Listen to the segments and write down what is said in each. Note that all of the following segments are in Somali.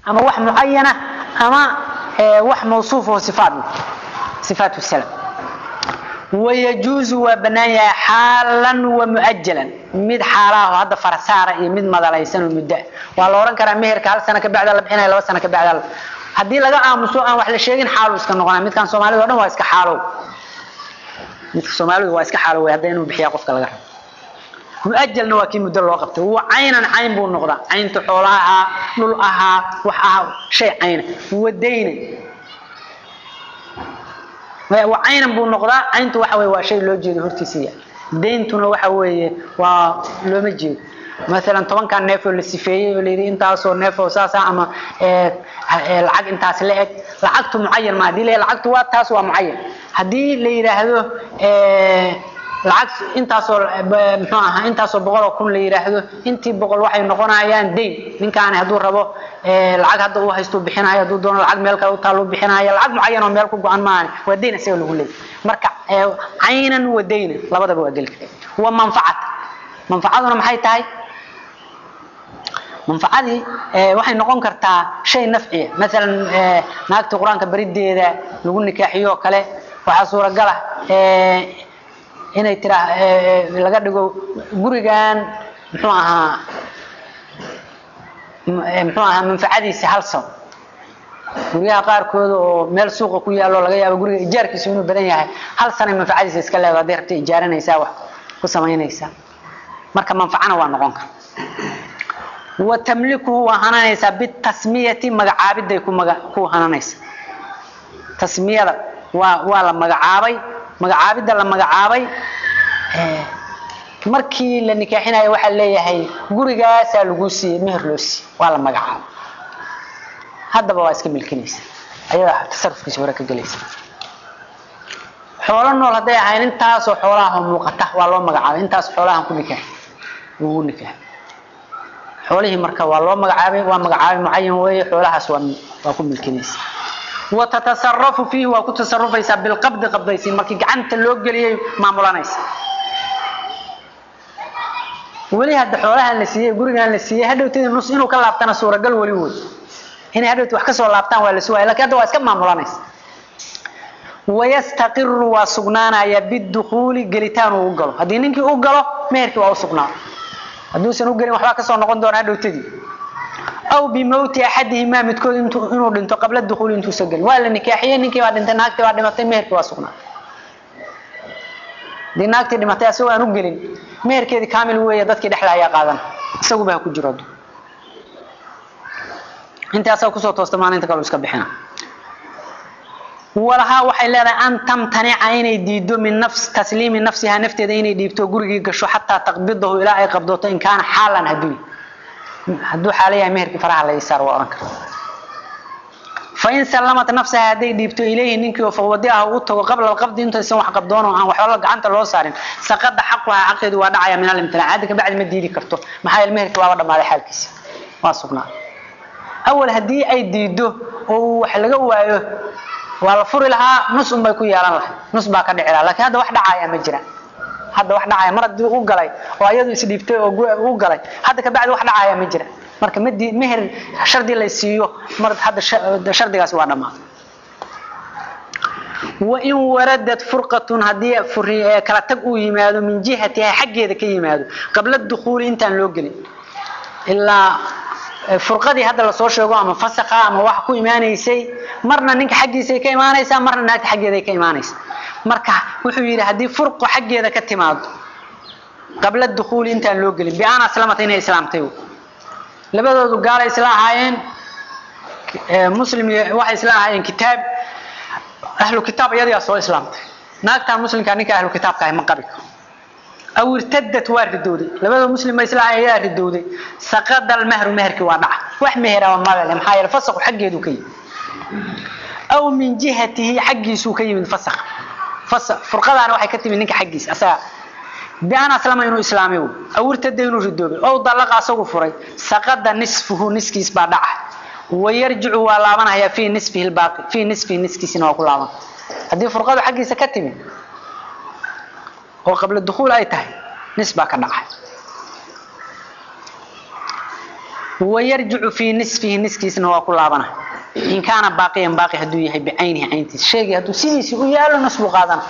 ama wax mucayana ama wax mawsuuf oo sifaat sifaat salam wayajuuzu waa bannaan yahay xaalan wa muajalan mid xaalaha hadda farasaara iyo mid madalaysan oo muddo waa la oran karaa meherka hal sano ka bacda la bixinaya laba sano ka bacda haddii laga aamuso aan wax la sheegin xaalu iska noqonaya midkan soomaalida o dhan waa iska xaalow midka soomaalidu waa iska xaalow wey hadda inuu bixiyaa qofka laga rabo muajalna waa kii muddo loo qabtay wa caynan cayn buu noqdaa caynta xoola ahaa dhul ahaa wax ahaa shay cayna wadayna wa caynan buu noqdaa cayntu waxa weye waa shay loo jeedo hortiisiya dayntuna waxa weeye waa looma jeedo maalan tobankan neef oo la sifeeyey oo layidhi intaasoo neef oo saasa ama lacag intaas la eg lacagtu mucayan ma hadii la lacagtu waa taas waa mucayan haddii la yidhaahdo lacag intaasoo muxuu ahaa intaasoo boqol oo kun la yidhaahdo intii boqol waxay noqonayaan dayn ninkaani hadduu rabo lacag hadda uu haystuu bixinayo hadduu doono lacag meel kale u taalluu bixinayo lacag mucayan oo meel ku go-an maahani waa dayn isaga lagu leeyay marka caynan wa daynan labadaba waa geli kara wa manfacata manfacaduna maxay tahay manfacadii waxay noqon kartaa shay nafciya maalan naagta qur-aanka berideeda lagu nikaaxiyo oo kale waxaa suuragala inay tiraa laga dhigo gurigan muxuu ahaa muxuu ahaa manfacadiisa hal saw guryaha qaarkooda oo meel suuqa ku yaallo laga yaabo guriga ijaarkiisu inuu badan yahay hal sanay manfacadiisa iska leedo hadday rabta ijaaranaysaa wax ku samaynaysaa marka manfacana waa noqon kara wa tamlikuhu waa hananaysaa bitasmiyati magacaabiday ku maga ku hananaysa tasmiyada waa waa la magacaabay magacaabidda la magacaabay markii la nikaaxinayo waxaa leeyahay gurigaasaa lagu siiyey meher loo siiyey waa la magacaabay haddaba waa iska milkinaysa ayadaa tasarufkiisa hore ka gelaysa xoolo nool hadday ahayn intaasoo xoolaha muuqata waa loo magacaabay intaas xoolahan ku nikaax lagu nikaax xoolihii marka waa loo magacaabay waa magacaabay mucayan weeye xoolahaas waa waa ku milkinaysa watatasarafu fiihi waa ku tasarufaysaa bilqabdi qabdaysiin markii gacanta loo geliyay maamulanaysa weli hadda xoolahan la siiyey gurigan la siiyey hadhowteeda nus inuu ka laabtana suuragal weli wey inay hadhowti wax kasoo laabtaan waa la sugaaya lakin hadda waa iska maamulanaysa wayastaqiru waa sugnaanaya bidukuuli gelitaan uu u galo haddii ninkii u galo meherkii waa u sugnaa hadduusan u gelin waxbaa kasoo noqon doona hadhowtadii aw bimowti axadihimaa midkood inuu dhinto qabla dukuuli intuusa gelin waa la nikaaxiyey ninkii baa dhintay naagtii baa dhimatay meherkii waa sugnaa hadii naagtii dhimatay asagoo aan u gelin meherkeedii kaamil weeye dadkii dhexda ayaa qaadan isaguba ha ku jiro intii asaga kusoo toosta maalinta kale iska bixina walahaa waxay leedahay an tamtanica inay diido min nafs tasliimi nafsihaa nafteeda inay dhiibto gurigii gasho xataa taqbidahu ilaa ay qabdooto in kaana xaalan hadduu hadduu xaala yahay meherkii faraha la isaar waa ohan kara fain sallamat nafsaha hadday dhiibto ilayhi ninkii oo fawadi ah u tago qabla alqabdi intaysan wax qabdoon oo aan waxba gacanta loo saarin saqada xaquhaa xaqeedu waa dhacaya min alimtinaac hadda kabacdi ma diidi karto maxaa yeele meherkii waaba dhammaaday xaalkiisa waa sugnaa awal haddii ay diido oo wax laga waayo waa la furi lahaa nus un bay ku yeelan lahay nus baa ka dhici laha lakin hadda wax dhacaya ma jira hadda wax dhacaya mar haddii u galay oo ayadu isdhiibtay oo u galay hadda kabacdi wax dhacaya ma jira marka mad meher shardi la siiyo mar hadda shardigaasi waa dhammaaday wain waradad furqatun haddii kala tag uu yimaado min jihatiha xaggeeda ka yimaado qabla dukuuli intaan loo gelin ilaa furqadii hadda lasoo sheego ama fasakha ama wax ku imaanaysay marna ninka xaggiisay ka imaanaysaa marna naagta xaggeeday ka imaanaysa marka wuxuu yidhi haddii furqo xaggeeda ka timaado qabla dukuuli intaan loo gelin bian aslamata inay islaamtay labadoodu gaala isla ahaayeen muslim waxay isla ahaayeen kitaab ahlu kitaab iyadiyaa soo islaamtay naagtan muslimka ninka ahlu kitaabka ahay ma qabi karo aw irtadad waa ridowday labada muslim ba isla ahaayeen ayaa ridowday saqada almahru meherkii waa dhaca wax mehera mabale maxaa yeele fasaqu xaggeedu ka yimid aw min jihatihi xaggiisuu ka yimid fasaq fasaq furqadaana waxay ka timid ninka xaggiisa asaga bian aslama inuu islaamay aw irtada inuu ridoobay ow dalaqa asagu furay saqada nisfuhu niskiis baa dhaca wayarjicu waa laabanayaa fii nisfihi lbaaqi fii nisfihi niskiisina waa ku laaban haddii furqadu xaggiisa ka timid oo qabla dukuul ay tahay nis baa ka dhacay wayarjicu fii nisfihi niskiisna waa ku laabana in kaana baaqiyan baaqi hadduu yahay bicaynihi cayntiisa shaygii hadduu sidiisii u yaalo nas buu qaadana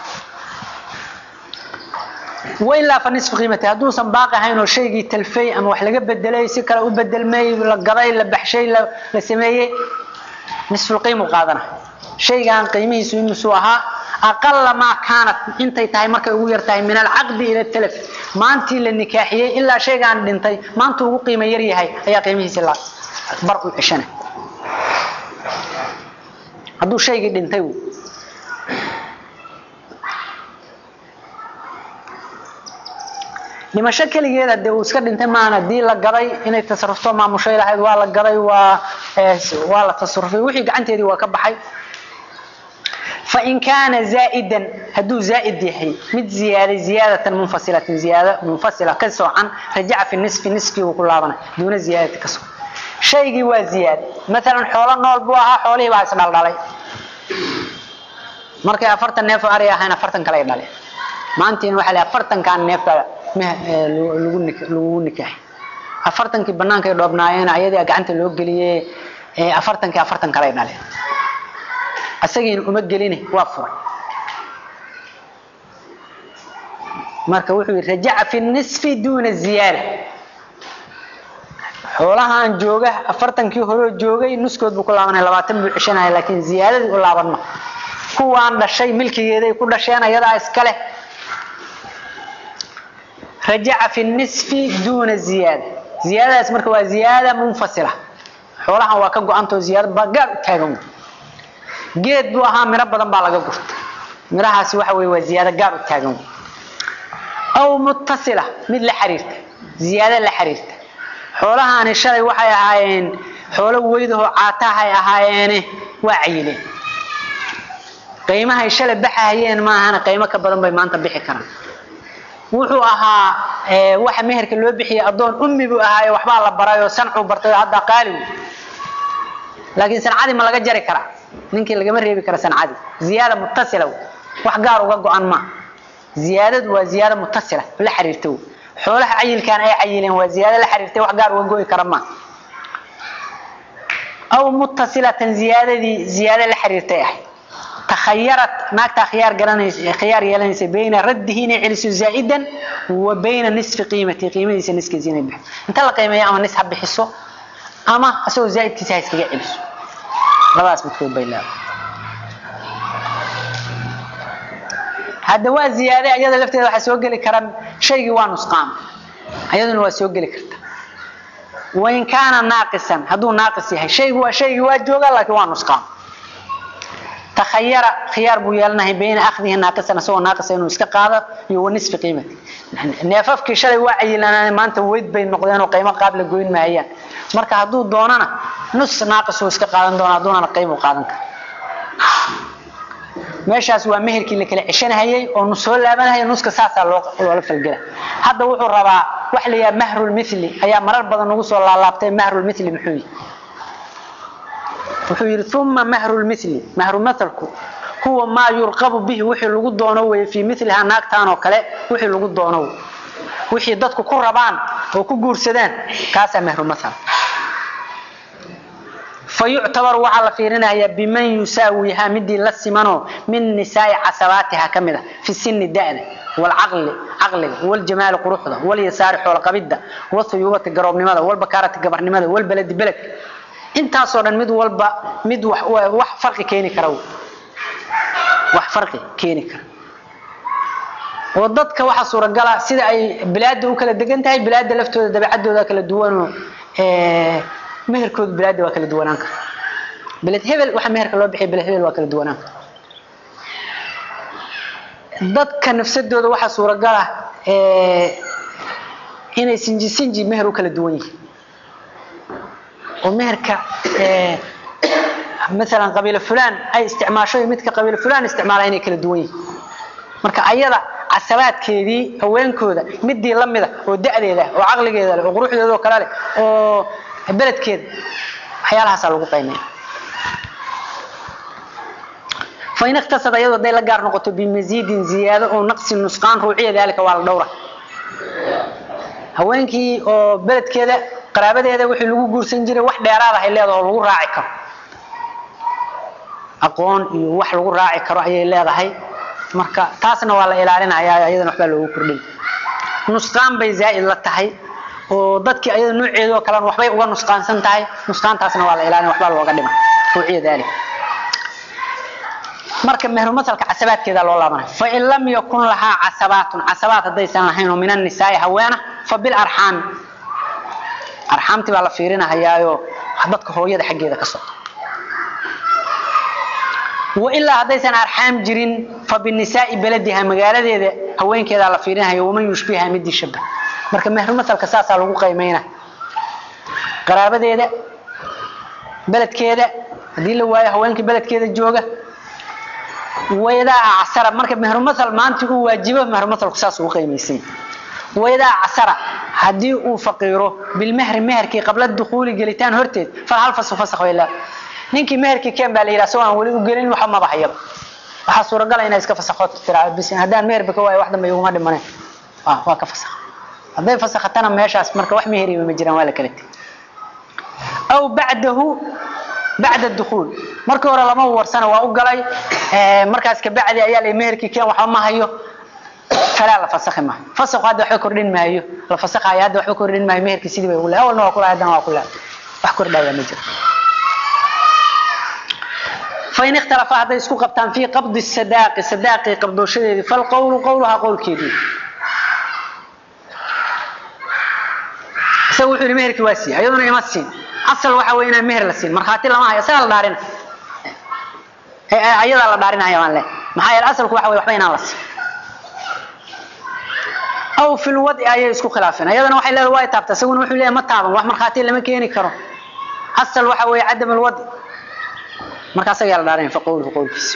wailaa fa nisfu qiimati hadduusan baaqi ahayn oo shaygii talfay ama wax laga bedelay si kale u bedelmay la gaday la baxshay la sameeyey nisfulqiimu qaadana shaygan qiimihiisu imisuu ahaa aqala maa kaanat intay tahay markay ugu yar tahay min alcaqdi ila talaf maantii la nikaaxiyey ilaa shaygaan dhintay maanta ugu qiimo yar yahay ayaa qiimihiisi la bar u ceshana hadduu shaygii dhintay dhimasho keligeed hadee uu iska dhintay maahan hadii la gaday inay tasarufto maamushay lahayd waa la gaday waa waa la tasarufay wixii gacanteedii waa ka baxay fain kaana zaa'idan hadduu zaa'id yahay mid ziyaaday ziyaadatan munfasilatin ziyaada munfasila ka soocan rajaca fi nisfi niskii uu ku laabanay duuna ziyaadati ka soocan shaygii waa ziyaad maalan xoolo nool buu ahaa xoolihii baa isdhaldhalay markay afartan neef oo ari ahayn afartan kale ay dhaleen maantiin waxaa la afartankan neefka lagu nikaaxay afartankii banaanka ay dhoobnaayeen ayadii gacanta loo geliyey afartankii afartan kale ay dhaleen isagiina uma geline waa furay marka wuxuu yidhi rajaca fi nisfi duuna ziyaada xoolahaan jooga afartankii horeo joogay nuskood buu ku laabanaya labaatan buu ceshanaya laakiin ziyaadadii u laaban ma kuwaan dhashay milkigeeday ku dhasheen ayadaa iskale rajaca fi nisfi duuna ziyaada ziyaadadaas marka waa ziyaada munfasila xoolahan waa ka go-antao ziyaada baa gaar u taagan geed buu ahaa miro badan baa laga gurtay mirahaasi waxa wey waa ziyaado gaar u taagan aw mutasila mid la xiriirta ziyaado la xiriirta xoolahaani shalay waxay ahaayeen xoolo weydahoo caatahay ahaayeene waa cayileen qiimahay shalay baxahayeen maahana qiimo ka badan bay maanta bixi karaan wuxuu ahaa waxa meherka loo bixiyey addoon ummi buu ahaayo waxbaa la baray oo sancuu bartay oo hadda qaaligu laakiin sancadii ma laga jari karaa ninkii lagama reebi kara sancadii ziyaada mutasila wax gaar uga go-an ma ziyaadadu waa ziyaada mutasila la xiriirta xoolaha cayilkan ay cayileen waa ziyaado la xiriirtay wax gaar uga go'i kara ma aw mutasilatan ziyaadadii ziyaado la xiriirtay ahay takhayarat naagtaa khiyaar garanaysa khiyaar yeelanaysa bayna raddihi inay celiso zaa'idan wa bayna nisfi qiimati qiimadiisa niskiisa inay bixiso inta la qiimeeyo ama nis ha bixiso ama isagoo zaa'idkiisa ha iskaga celiso labadaas midkood bay leedahay hadda waa ziyaade ayada lafteeda waxaa soo geli kara shaygii waa nusqaam ayaduna waa soo geli karta wain kaana naaqisan hadduu naaqis yahay shaygu waa shaygii waa jooga laakiin waa nusqaam takhayara khiyaar buu yeelanahay bayna akhdihi naaqisan isagoo naaqisa inuu iska qaado iyo wa nisfi qiimati neefafkii shalay waa cayilanaan maanta weyd bay noqdeen oo qiimo qaab la goyn maayaan marka hadduu doonana nus naaqis uu iska qaadan doona hadduunana qiim uu qaadan kara meeshaas waa meherkii la kala ceshanahayay oo nus soo laabanahaya nuska saasaa loola falgela hadda wuxuu rabaa wax la yidhaha mahrulmithli ayaa marar badan ugu soo laalaabtay mahrulmithli muxuu yihi wuxuu yidhi uma mahrulmithli mahrumathalku huwa maa yurqabu bihi wixii lagu doono weye fii milihaa naagtaan oo kale wixii lagu doono wixii dadku ku rabaan oo ku guursadaan kaasaa mahrumathal fayuctabar waxaa la fiirinayaa biman yusaawihaa midii la simanoo min nisaai casabaatiha ka mid a fi sini da'da walcaqli caqliga waljamaali quruxda walyasaari xoolqabidda wathuyuubati garoobnimada walbakaarati gabarnimada walbaladi beledka intaasoo dhan mid walba mid wax farqi keeni kara wax farqi keeni kara oo dadka waxaa suuragala sida ay bilaada u kala degan tahay bilaada laftooda dabeecadooda kala duwanoo meherkooda bilaada waa kala duwanaan kara beled hebel waxa meherka loo bixiya beled hebel waa kala duwanaan kara dadka nafsadooda waxaa suuragala inay sinji sinji meher u kala duwan yihiin oo meherka maalan qabiilo fulaan ay isticmaasho midka qabiilo fulaan isticmaala inay kala duwan yihiin marka ayada casabaadkeedii haweenkooda midii lamida oo da'deeda oo caqligeeda leh oo quruxdeeda oo kale leh oo beledkeeda waxyaalahaasaa lagu qiimeeya fain iktasad ayadoo haday la gaar noqoto bimasiidin ziyaado oo naqsi nusqaan ruuciya daalika waa la dhowra haweenkii oo beledkeeda qaraabadeeda wixii lagu guursan jiray wax dheeraad ah ay leedahay oo lagu raaci karo aqoon iyo wax lagu raaci karo ayay leedahay marka taasna waa la ilaalinayaa iyadana waxbaa loogu kordhin nusqaan bay zaa'id la tahay oo dadkii ayada nooceeda oo kalena waxbay uga nusqaansan tahay nusqaantaasna waa la ilaalin waxbaa looga dhima ruuciya daalik marka mehru masalka casabaadkeeda loo laabanay fa in lam yakun lahaa casabaatun casabaat haddaysan lahayn oo min annisaai haweena fa bil arxaami arxaamtii baa la fiirinahayaayo dadka hooyada xaggeeda ka socda wailaa haddaysan arxaam jirin fa binisaai beladiha magaaladeeda haweenkeedaa la fiirinahayo waman yushbiha midii shabah marka mehru masalka saasaa lagu qiimayna qaraabadeeda beledkeeda haddii la waayo haweenkii beledkeeda jooga waydaa acsara marka mehru masal maanta uu waajibo mehru masalku saas ugu qiimaysay waydaa acsara haddii uu faqiiro bilmehri meherkii qabla dukhuuli gelitaan horteed fal hal fasu fasakh way leedahay ninkii meherkii keen baa la yidhaha soo aan weli u gelin waxa maba hayaba waxaa suuragala inay iska fasakhood tiraa bis haddaan meherba ka waayo wax dambe iguma dhimaneen ah waa ka fasakh hadday fasakhatana meeshaas marka wax meheriba ma jiraan waa la kala tegay aw bacdahu bacda dukhuul markii hore lama warsana waa u galay markaas kabacdi ayaa la meherkii keen waxba ma hayo falaa la fasakhi maayo fasakhu hadda waxba kordhin maayo la fasakhayo hadda waxba kordhin maayo meherkii sidii bay ugu lehay awalna waa kulahay haddana waa kulahay wax kordhaya ma jiro فإن اختلف هذا يسكو قبطان في قبض الصداق صداق قبضو شديد فالقول قولها قول كيدي سووا حولي مهر كواسي أيضا يمسين أصل waxa weyn inaan meher la siin markhaati lama hayo sagal dhaarin ee ayada la dhaarin hayo aan leh maxaa yeelay asalku waxa weey waxba inaan la siin aw fil wadi ayay isku khilaafeen ayadana waxay leedahay way taabta isaguna wuxuu leeyahay ma taaban wax markhaati lama keeni karo asal waxa weey cadam al wadi marka asaga la dhaarin fa qowlu qowlkiisa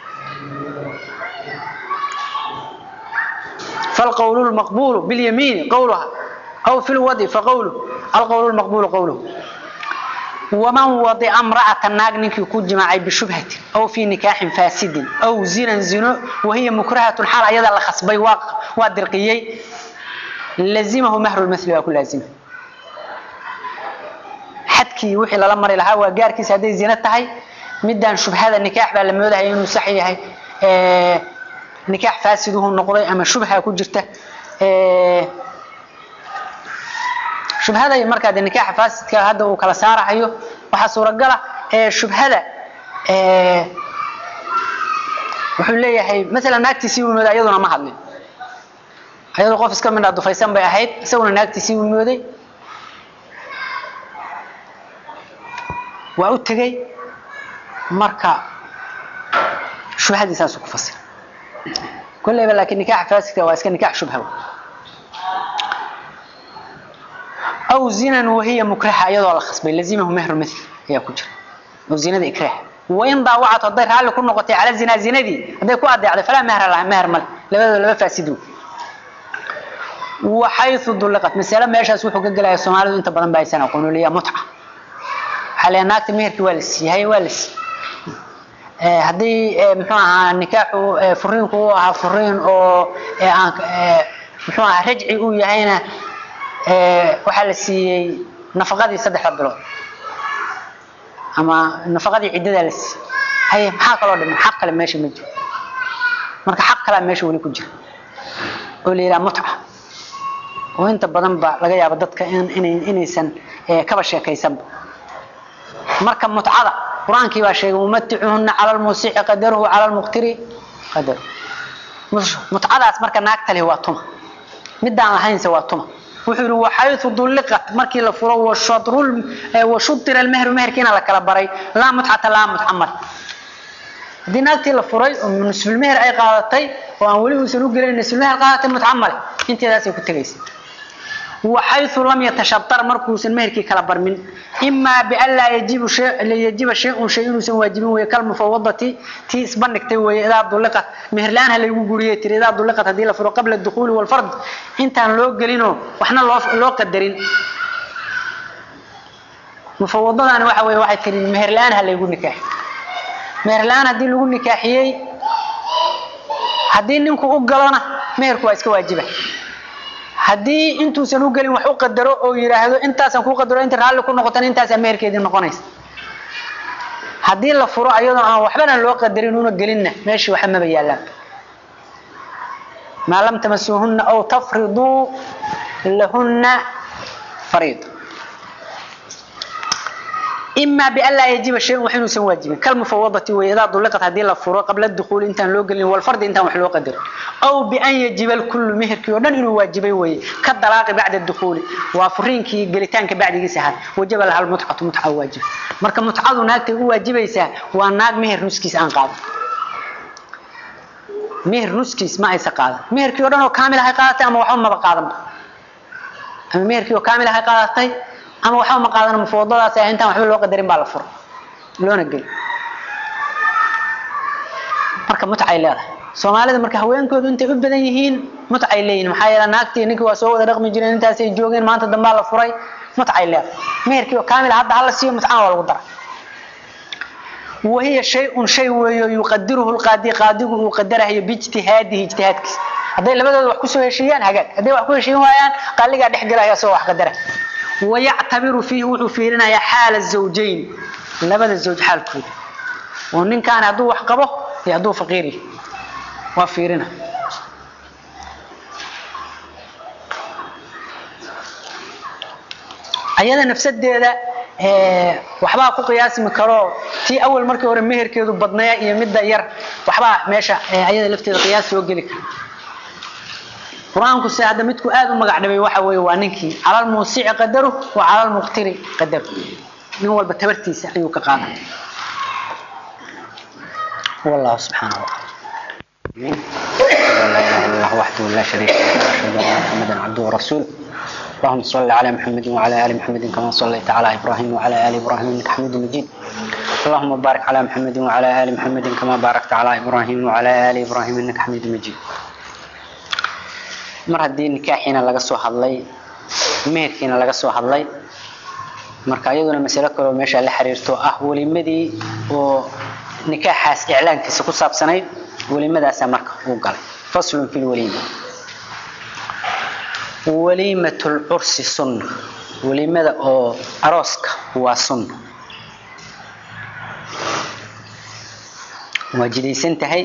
فالقول المقبول باليمين قولها أو في الوضع فقوله القول المقبول قوله ومن وضع امرأة الناق نك يكون جماعي بشبهة أو في نكاح فاسد أو زنا زنا وهي مكرهة الحال أيضا لخصبي وادرقيي لزمه مهر المثل وكل لازمه حدكي وحي للا مري لها وقاركيس هذه زنا تهي مدان شبهة النكاح بقى لما يودها ينو صحيح اه نكاح فاسد هو النقضي أما شبهة كجرته اه shubhada marka de nikaaxa faasidka hadda uu kala saarayo waxa suuragal ah ee shubhada ee wuxuu leeyahay mesela naagtiisii uu mooday iyaduna ma hadlin ayadoo qof iska midha dufaysan bay ahayd isaguna naagtiisii uu mooday waa u tegey marka shubhadii saasuu ku fasira kolleyba laakiin nikaaxa faasidka waa iska nikaax shubha أو زنا وهي مكرهة أيضا على خصبي لزمه مهر مثل هي كجر أو زنا ذي إكراه وإن ضاوعت الضير هل كل نقطة على الزنا زنا ذي هذا يكون أضيع فلا مهر لها مهر مل لبدا لبدا فاسدون وحيث ضلقت مثلا ما يشاء سوحو قجل يا سومالي أنت بدن باي سنة يقولوا لي متعة حاليا ناكت مهر كوالس هي والس هدي محوها نكاح فرين كوها فرين أو محوها رجعي ويهينا waxaa la siiyey nafaqadii saddexda bilood ama nafaqadii ciddadaa la siiyey haye maxaa kaloo dhiman xaq kale meesha ma jiro marka xaq kalaa meesha weli ku jira oo la yidhaha mutca oo inta badan ba laga yaabo dadka inay inaysan kaba sheekaysanba marka mutcada qur-aankii baa sheegay umaticuhunna cala lmuusici qadaruhu cala lmuqtiri qadaru mutcadaas marka naagta leh waa tuma midaan lahaynse waa tuma wuxuu yiri waxaytu dulqat markii la furo wa shadrul wa shudira al mahr mahrkina la kala baray la mut'ata la mut'amal dinaagtii la furay oo nisful mahr ay qaadatay oo aan wali uusan u gelin nisful mahr qaadatay mut'amal inteedaas ay ku tagaysay وحيث لم يتشطر مركوس المهركي كلا برمن إما بأن لا يجيب شيء لا يجيب شيء شيء ينسون واجبين ويكلم مفوضة تي سبنك تي وإذا دلقت مهرلان هل يقولي تري إذا دلقت هذه الفرق قبل الدخول والفرض أنت لو قلينه وإحنا لو لو قدرين مفوضة أنا واحد واحد تري مهرلان هل يقول نكاح مهرلان هذه اللي يقول نكاحيي هذه نكو أقلنا مهركو اسكو واجبه haddii intuusan u gelin wax u qadaro oo yidhaahdo intaasaan kuu qadaro inta raalli ku noqotan intaasaa meherkeedii noqonaysa haddii la furo ayadoo aan waxbana loo qadarin una gelinna meeshii waxa maba yaallaan maa lam tamasuuhunna aw tafriduu lahunna fariida إما بأن لا يجب شيء وحين سن واجب كالمفوضة وإذا طلقت هذه الفروع قبل الدخول انت لو قلن والفرد انت وحلو قدر أو بأن يجب الكل مهر كيودن إنه واجبي وي كالطلاق بعد الدخول وفرين كي قلتان بعد يسهل وجب لها المتعة متعة واجب مركا متعة ناك واجب يسهل وناك مهر نسكيس أنقاض مهر نسكيس ما يسا قاضي مهر كيودن كامل هاي قاضي أما وحوم ما بقاضم أما مهر كيو كامل هاي قاضي ama waxba ma qaadan mufawadadaas ah intaan waxba loo qadarin baa la furo loona geli marka mutcay leedahay soomaalida marka haweenkoodu intay u badan yihiin mutcay leeyihin maxaa yeele naagtii ninkii waa soo wada dhaqmi jireen intaasay joogeen maanta dambaa la furay mutcay leedahay meherkii oo kaamil hadda hala siiyo mutcana waa lagu dara وهي شيء شيء ويقدره القاضي قاضي وقدره باجتهاده اجتهاد كيس هذي لبدود wax ku soo heshiiyaan hagaag haday wax ku heshiin waayaan qaliga dhex galaya soo wax qadara ويعتبر فيه وحو فيرنا يا حال الزوجين لبدا الزوج حالكود ومن كان هدو wax qabo iyo hadu faqiiri waa fiirina ayada nafsadeeda ee waxba ku qiyaasmi karo tii awal markii hore meherkeedu badnaa iyo midda yar waxba meesha ayada lafteeda qiyaas soo gali kara quraanku si hadda midku aad u magac dhabay waxa weeye waa ninkii calal muusici qadaru wa calal muqtiri qadaru nin walba tabartiisa ayuu ka qaadan والله سبحانه وتعالى لا اله الا الله وحده لا شريك له واشهد ان محمدا عبده ورسوله اللهم صل على محمد وعلى ال محمد كما صليت على ابراهيم وعلى ال ابراهيم انك حميد مجيد اللهم بارك على محمد وعلى ال محمد كما باركت على ابراهيم وعلى ال ابراهيم انك حميد مجيد mar haddii nikaaxiina laga soo hadlay meherkiina laga soo hadlay marka iyaduna masalo kaloo meesha la xiriirto ah welimadii oo nikaaxaas iclaankiisa ku saabsanayd welimadaasaa marka uu galay faslun fi lwaliima waliimatu lcursi sunna welimada oo arooska waa sunna waa jidaysan tahay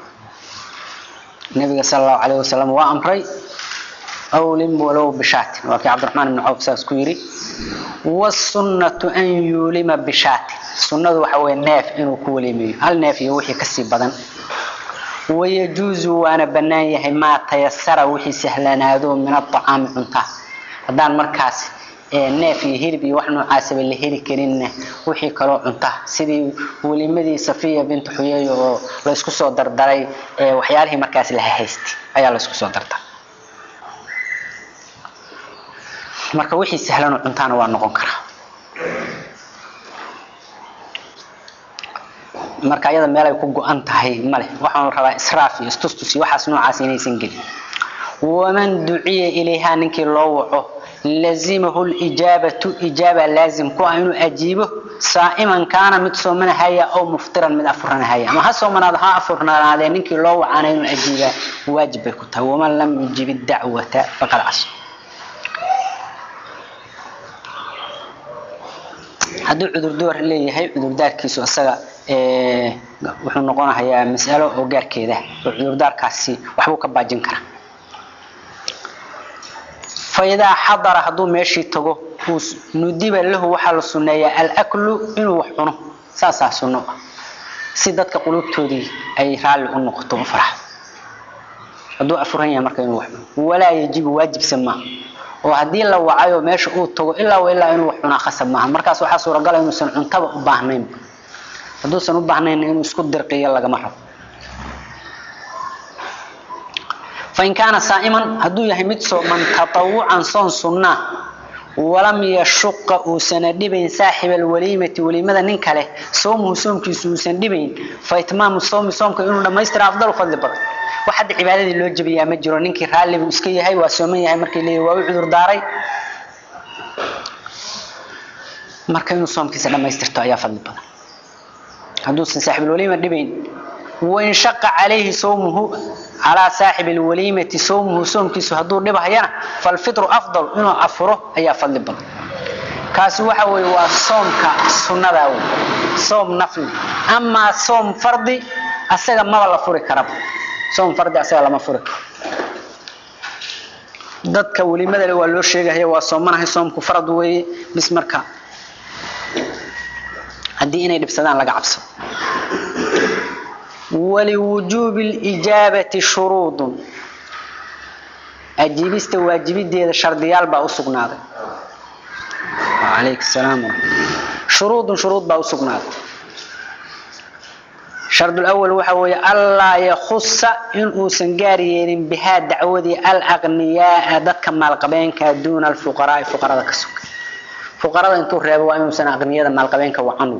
nabiga sal allahu calayh wasalam waa amray awlim walow bishaatin waa kii cabdiraxmaan ibni cawf saas ku yidhi wasunnatu an yuulima bishaatin sunnadu waxa weye neef inuu ku weliimeeyo hal neef iyo wixii kasii badan wayajuuzu waana bannaan yahay maa tayasara wixii sahlanaado min aطacaami cuntaa haddaan markaas neef iyo hilib iyo wax noocaasaba la heli karinna wixii kaloo cunta sidii welimadii safiya bintu xuyeeyo oo la isku soo dardaray waxyaalihii markaas la haystay ayaa la isku soo dardaray marka wixii sahlanoo cuntaana waa noqon karaa marka ayada meel ay ku go-an tahay male waxaan rabaa israaf iyo istustus iyo waxaas noocaas inaysan gelin waman duciya ilayha ninkii loo waco lazimahu lijaabatu ijaaba laazim ku ah inuu ajiibo saa'iman kaana mid soomanahaya aw muftiran mid afuranahaya ama ha soomanaado ha afurnaadee ninkii loo wacana inuu ajiibaa waajib bay ku tahay waman lam yujib dacwata faqad cas hadduu cudurdaar leeyahay cudurdaarkiisu isaga wuxuu noqonahayaa mas'alo oo gaarkeeda oo cudurdaarkaasi waxbuu ka baajin karaa faidaa xadara hadduu meeshii tago nudiba lahu waxaa la sunneeyaa alaklu inuu wax cuno saasaa sunno ah si dadka qulubtoodii ay raalli u noqoto u farxo hadduu afuran yahay marka inuu wax cuno walaa yajibu waajibsa maaha oo haddii la wacayo meesha uu tago ilaa ilaa inuu wax cunaa khasab maaha markaas waxaa suuragala inuusan cuntaba u baahnayn hadduusan u baahnayn inuu isku dirqiyo lagama rabo fain kaana saa'iman hadduu yahay mid sooman tatawucan soon sunnaa walam yashuqa uusana dhibayn saaxiba alwaliimati waliimada nin kale soomuhu soomkiisu uusan dhibayn fa itmaamu soomi soomka inuu dhammaystira afdalu fadli badan wax hadda cibaadadii loo jebiyaa ma jiro ninkii raalli buu iska yahay waa sooman yahay markii leeyahay waa u cudur daaray marka inuu soomkiisa dhammaystirto ayaa fadli badan hadduusan saaxibulwaliima dhibayn wain shaqa calayhi sawmuhu calaa saaxibi lwaliimati sawmuhu soomkiisu hadduu dhibhayana falfitru afdal inuu afuro ayaa fadli badan kaasi waxa weeye waa soomka sunnadaa wey soom nafli amaa soom fardi asaga maba la furi karaba soom fardi asaga lama furi karo dadka welimada le waa loo sheegahaya waa soomanahay soomku farad weeye bis marka haddii inay dhibsadaan laga cabsado waliwujuubi lijaabati shuruudun ajiibista waajibideeda shardiyaal baa u sugnaaday alayk salaam shuruudun shuruud baa u sugnaaday shardu lawal waxa weeye allaa yakhusa inuusan gaar yeelin bihaa dacwadii alaqniyaaa dadka maalqabeenka duuna alfuqaraai fuqarada ka suga fuqarada intuu reebo waa inuusan aqniyada maalqabeenka wacan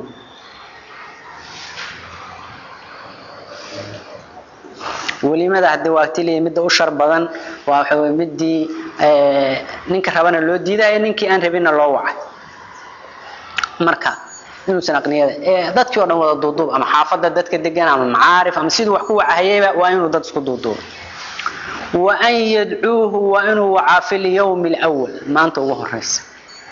welimada hadii waagtiliya midda u shar badan waa waxa weye midii ninka rabana loo diidayo ninkii aan rabinna loo wacay marka inuusan aqniyada dadkii o dhan wada duuduub ama xaafada dadka degan ama macaarif ama siduu wax ku wacahayeyba waa inuu dad isku duuduubo wa an yadcuuhu waa inuu wacaa fi lyawmi lwal maanta ugu horeysa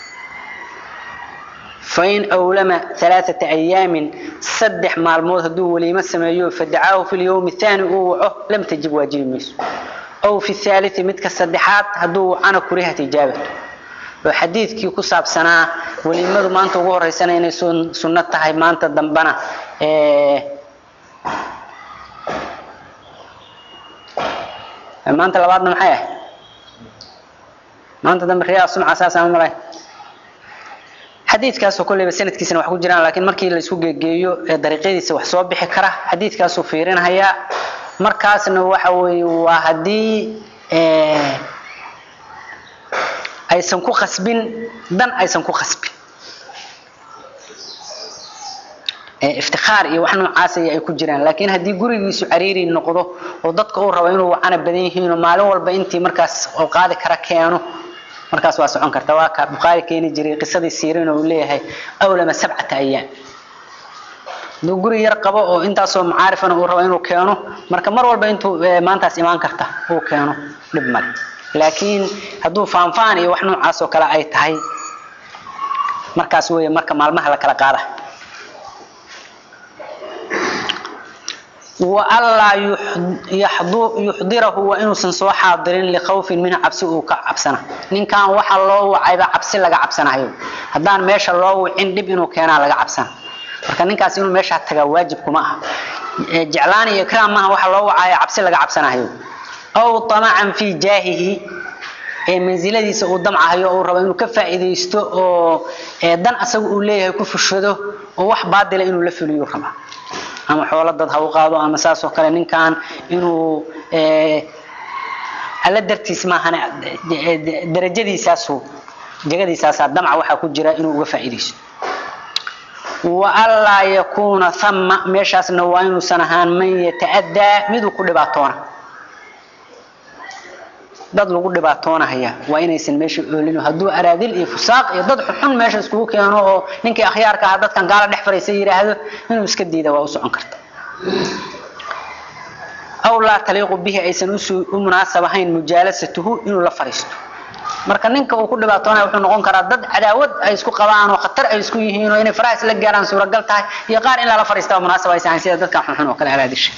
fain awlama alaaata ayaamin saddex maalmood hadduu waliimo sameeyo fadacaahu fi lyawmi aani uu waco lam tajib waajibi mayso aw fi haalii midka saddexaad hadduu wacana kurihat ijaabatu oo xadiidkii ku saabsanaa weliimadu maanta ugu horeysana inay sunno tahay maanta dambana maanta labaadna maxay ahay maanta dambe riyaa sumca saasaan malay xadiidkaasoo kolleyba sanadkiisana wax ku jiraan laakiin markii la isku geegeeyo dariiqyadiisa wax soo bixi kara xadiidkaasuu fiirinhayaa markaasna waxa weeye waa haddii aysan ku khasbin dan aysan ku khasbin iftikaar iyo wax noocaas ay ku jiraan laakiin haddii gurigiisu cariiri noqdo oo dadka uu rabo inuu wacana badan yihiin oo maalin walba intii markaas oo qaadi kara keeno markaas waa socon karta waa ka bukhaari keeni jiray qisadii siirin oo uu leeyahay awlama sabcata ayaam hadduu guri yar qabo oo intaasoo macaarifana uu rabo inuu keeno marka mar walba intuu maantaas imaan karta uu keeno dhib male laakiin hadduu faanfaan iyo wax noocaas oo kale ay tahay markaas weeye marka maalmaha la kala qaada waanlaa yuxdirahu waa inuusan soo xaadirin likhawfin minhu cabsi uu ka cabsana ninkan waxa loo wacayba cabsi laga cabsanayo haddaan meesha loo wicin dhib inuu keenaa laga cabsana marka ninkaas inuu meesha tagaa waajib kuma aha jeclaan iyo ikraam maaha waxa loo wacaya cabsi laga cabsanayo aw amacan fii jaahihi ee mansiladiisa uu damcahayo uu rabo inuu ka faa'iidaysto oo dan asaga uu leeyahay ku fushado oo wax baadila inuu la fuliyo raba ama xoolo dad ha u qaado ama saas oo kale ninkan inuu alla dartiis maahane darajadiisaasu jagadiisaasaa damca waxaa ku jira inuu uga faa'iidaysto waanlaa yakuuna thama meeshaasna waa inuusan ahaan man yata'addaa miduu ku dhibaatoona dad lagu dhibaatoonahaya waa inaysan meesha oolin hadduu araadil iyo fusaaq iyo dad xunxun meesha iskugu keeno oo ninkii akhyaarka aha dadkan gaala dhex fariisa yidhaahdo inuu iska diida waa u socon karta aw laa taliiqu bihi aysan u munaasab ahayn mujaalasatuhu inuu la fariisto marka ninka uu ku dhibaatoonaya wuxuu noqon karaa dad cadaawad ay isku qabaan oo khatar ay isku yihiin oo inay faraha isla gaaraan suuragal tahay iyo qaar in lala fariistaa munaasab aysan ahayn sida dadkan xunxun oo kale araadisha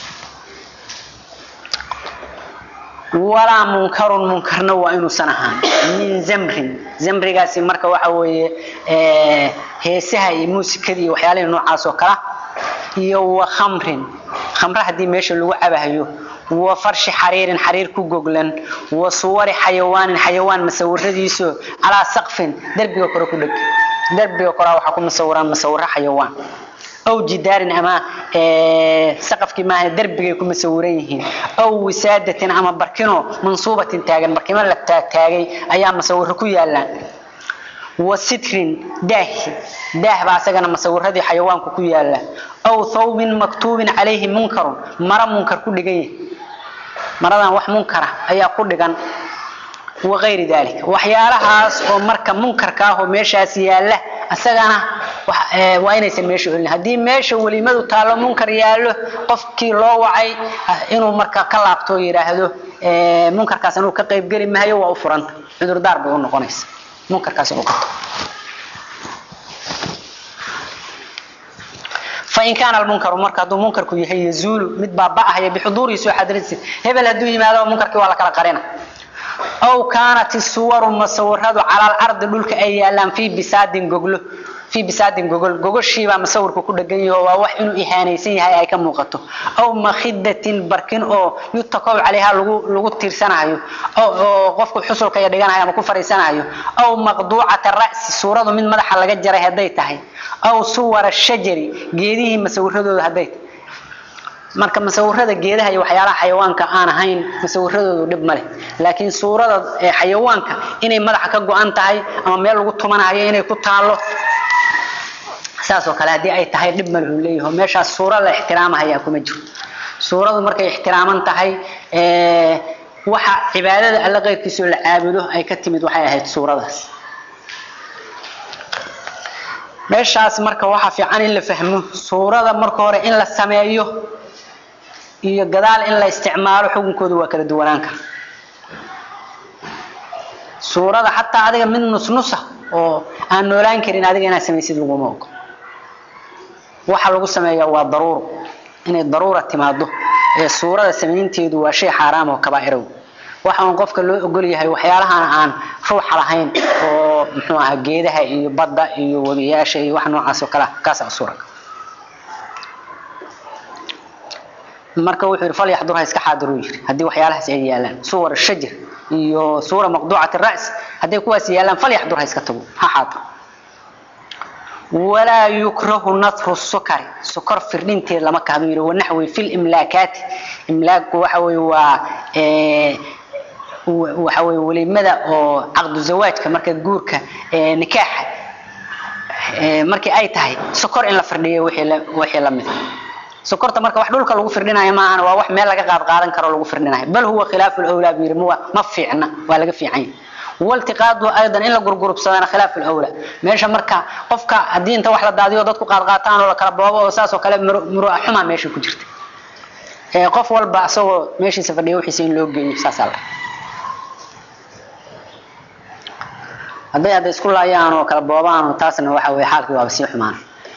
walaa munkarun munkarna waa inuusan ahaan min zamrin zamrigaasi marka waxa weeye heesaha iyo muusikada iyo waxyaalihii noocaas oo kala iyo wa khamrin khamre haddii meesha lagu cabahayo wa farshi xariirin xariir ku goglan wa suwari xayawaanin xayawaan masawiradiiso calaa saqfin derbiga kore ku dheg derbiga koraa waxaa ku masawiraan masawiro xayawaan aw jidaarin ama saqafkii maaha derbigay ku masawiran yihiin aw wisaadatin ama barkino mansuubatin taagan barkimo la taagtaagay ayaa masawiro ku yaalaan wa sitrin daahi daah baa asagana masawiradii xayawaanku ku yaala aw thawbin maktuubin calayhi munkarun mara munkar ku dhigan yahay maradan wax munkara ayaa ku dhigan wagayri dalik waxyaalahaas oo marka munkarka ah oo meeshaas yaala isagana waa inaysan meesha olin haddii meesha welimadu taallo munkar yaallo qofkii loo wacay inuu marka ka laabto yidhaahdo munkarkaas inuu ka qaybgeli mahayo waa u furanta cudurdaar bay u noqonaysa munkarkaas inuu qabto fain kaana almunkaru marka hadduu munkarku yahay yazuulu mid baaba'ahaya bixuduurihi soo xadiradiisa hebel hadduu yimaado munkarkii waa la kala qarina aw kaanat isuwaru masawiradu cala alardi dhulka ay yaalaan fii bisaadin goglo fii bisaadin gogol gogoshiibaa masawirku ku dhegan yaho waa wax inuu ihaanaysan yahay ay ka muuqato aw makhidatin barkin oo yutakow calayha lagu lagu tiirsanayo oo qofku xusulka iyo dhiganayo ama ku fariisanayo aw maqduucata ra'si suuradu mid madaxa laga jaray hadday tahay aw suwara shajari geedihii masawiradooda hadday tahay marka masawirada geedaha iyo waxyaalaha xayawaanka aan ahayn masawiradoodu dhib ma leh laakiin suurada xayawaanka inay madaxa ka go-an tahay ama meel lagu tumanayo inay ku taalo saasoo kale haddii ay tahay dhib male uu leeyaho meeshaas suura la ixtiraamahayaa kuma jiro suuradu markay ixtiraaman tahay waxa cibaadada alle qeyrkiisoo la caabudo ay ka timid waxay ahayd suuradaas meeshaas marka waxaa fiican in la fahmo suurada marka hore in la sameeyo iyo gadaal in la isticmaalo xukunkooda waa kala duwanaan kara suurada xataa adiga mid nusnusa oo aan noolaan karin adiga inaad samaysid laguma ogo waxa lagu sameeyaa waa daruuro inay daruura timaado ee suurada samaynteedu waa shay xaaraam oo kabaa'irow waxa uun qofka loo ogol yahay waxyaalahan aan ruuxa lahayn oo muxuu ahaa geedaha iyo badda iyo webiyaasha iyo wax noocaas oo kale ah kaas aa suuraga marka wuxuu yidhi falyaxdur ha iska xaadiruu yidhi haddii waxyaalahaas ay yaalaan suwar shajar iyo suura maqduucati ra's hadday kuwaas yaalaan falyaxdur ha iska tago ha xaadir walaa yukrahu natru sukari sukor firdhinteed lama kahdo yidhi wanaxwi fi limlaakaati imlaakku waxa weye waa waxa weye welimada oo caqdu zawaajka marka guurka nikaaxa markii ay tahay sokor in la firdhiyo wixii la mid sokorta marka wax dhulka lagu firdhinayo maahan waa wax meel laga qaad qaadan karo lagu firdhinayo bal huwa khilaafu lawlaa buu yidhi ma fiicna waa laga fiican yahay waltiqaadu aydan in la gurgurubsadana khilaafu lawlaa meesha marka qofka haddii inta wax la daadiyo dadku qaad qaataan oo la kala boobo oo saas oo kale muru'a xumaa meesha ku jirta qof walba asagoo meeshiisa fadhiya wixiisa in loo geeyo saasaa la hadday hadda isku laayaan oo kala boobaan oo taasna waxa weye xaalkii waaba sii xumaan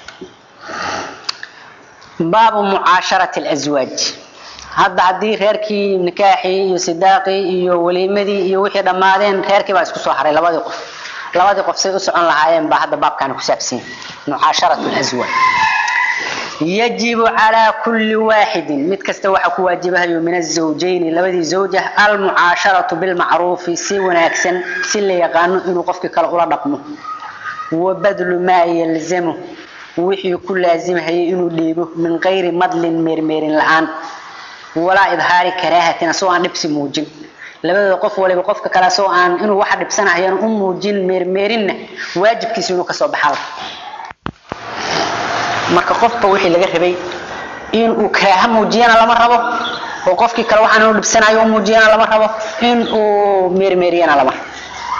baabu mucaasharati alazwaaj hadda haddii reerkii nikaaxii iyo sidaaqii iyo weliimadii iyo wixii dhammaadeen reerkii baa isku soo haray labadii qof labadii qof say u socon lahaayeen baa hadda baabkaani ku saabsan mucaasharatu alazwaaj yajibu calaa kulli waaxidin mid kasta waxaa ku waajibahayo min azawjayni labadii zawj ah almucaasharatu bilmacruufi si wanaagsan si la yaqaano inuu qofkii kale ula dhaqmo wa badlu maa yalzamu wixii ku laazimhayay inuu dhiibo min qayri madlin meermeerin la-aan walaa idhaari karaahatin asagoo aan dhibsi muujin labadooda qof waliba qofka kale asagoo aan inuu waxa dhibsanahayan u muujin meermeerinna waajibkiisa inuu kasoo baxaa marka qofba wixii laga rabay in uu karaaha muujiyana lama rabo oo qofkii kale waxaan inuu dhibsanayo u muujiyana lama rabo in uu meermeeriyana lama rabo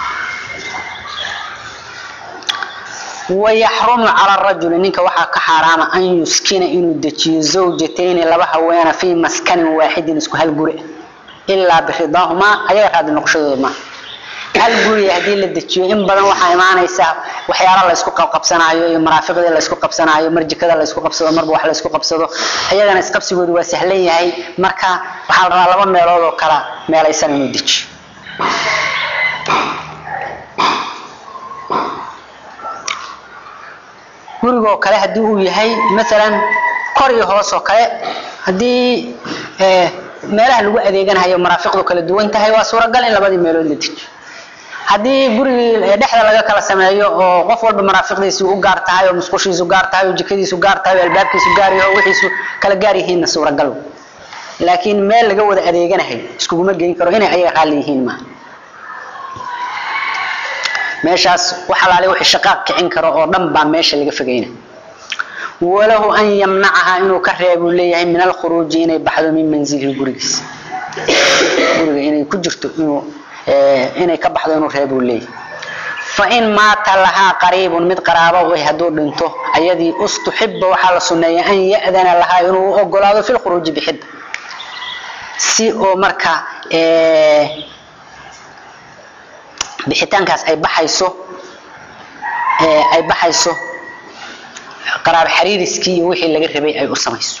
wayaxrumu cala rajuli ninka waxaa ka xaaraama an yuskina inuu dejiyo zawjatayni laba haweena fii maskanin waaxidin isku hal guri ilaa biridaahumaa ayaga raadi noqoshadooda maaha hal guriga haddii la dejiyo in badan waxaa imaanaysaa waxyaala laysku qabqabsanaayo iyo maraafiqdii laysku qabsanaayo marjikada laysku qabsado marba wax laysku qabsado ayagana isqabsigoodu waa sahlan yahay marka waxaa la rabaa laba meelood oo kala meelaysan inuu dejiyo gurigoo kale haddii uu yahay maalan kor iyo hoos oo kale haddii meelaha lagu adeeganayo maraafiqdu kala duwan tahay waa suuragal in labadii meelood la dejiyo haddii gurigii dhexda laga kala sameeyo oo qof walba maraafiqdiisu u gaar tahay oo musqushiisu gaar tahay oo jikadiisu gaar tahay oo albaabkiisu gaar yahay oo wixiisu kala gaar yihiinna suuragal laakiin meel laga wada adeeganahay iskuguma geyn karo inay ayaga raalli yihiin maaha meeshaas wax alaale wixii shaqaaq kicin karo oo dhan baa meesha laga fogeyna walahu an yamnacaha inuu ka reebuu leeyahay min alkhuruuji inay baxdo min manzilihi gurigiisa guriga inay ku jirto inuu inay ka baxdo inuu reebuu leeyahay fain maata lahaa qariibun mid qaraabo way hadduu dhinto ayadii ustuxiba waxaa la sunneeya an ya'dana lahaa inuu u ogolaado fi lkhuruuji bixidda si oo marka bixitaankaas ay baxayso ay baxayso qaraab xariiriskii iyo wixii laga rabay ay u samayso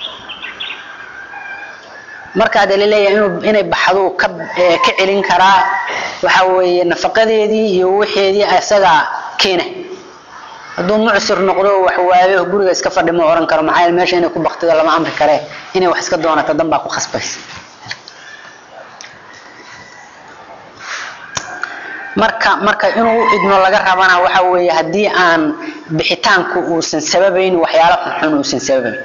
markaa de laleeyahay inuu inay baxdo ka ka celin karaa waxa weeye nafaqadeedii iyo wixeedii isagaa keena hadduu mucsir noqdo wax waayo guriga iska fadhi ma oran karo maxaa yeele meesha inay ku baktido lama amri karee inay wax iska doonato dan baa ku khasbaysa marka marka inuu u idmo laga rabana waxa weeye haddii aan bixitaanku uusan sababayn waxyaalo xunxun uusan sababayn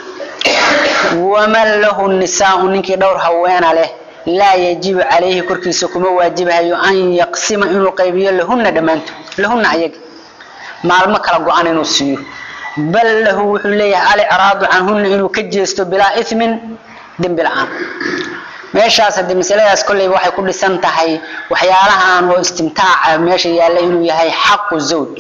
waman lahu nisaau ninkii dhowr haweena leh laa yajibu calayhi korkiisa kuma waajibahayo an yaqsima inuu qaybiyo lahuna dhammaantood lahuna ayaga maalmo kala go-an inuu siiyo bal lahu wuxuu leeyahay alicraadu canhuna inuu ka jeesto bilaa ismin dembi la-aan meeshaas hadii masaladaas kolleyba waxay ku dhisan tahay waxyaalahan oo istimtaaca meesha yaalla inuu yahay xaqu zawj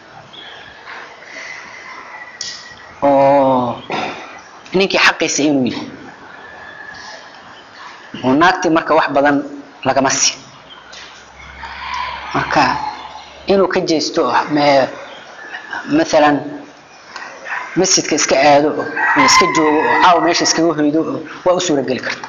oo ninkii xaqiisa inuu yahay oo naagtii marka wax badan lagama siin marka inuu ka jeesto maalan masjidka iska aado oo iska joogo oo caaw meesha iskaga hoydo oo waa u suurageli karta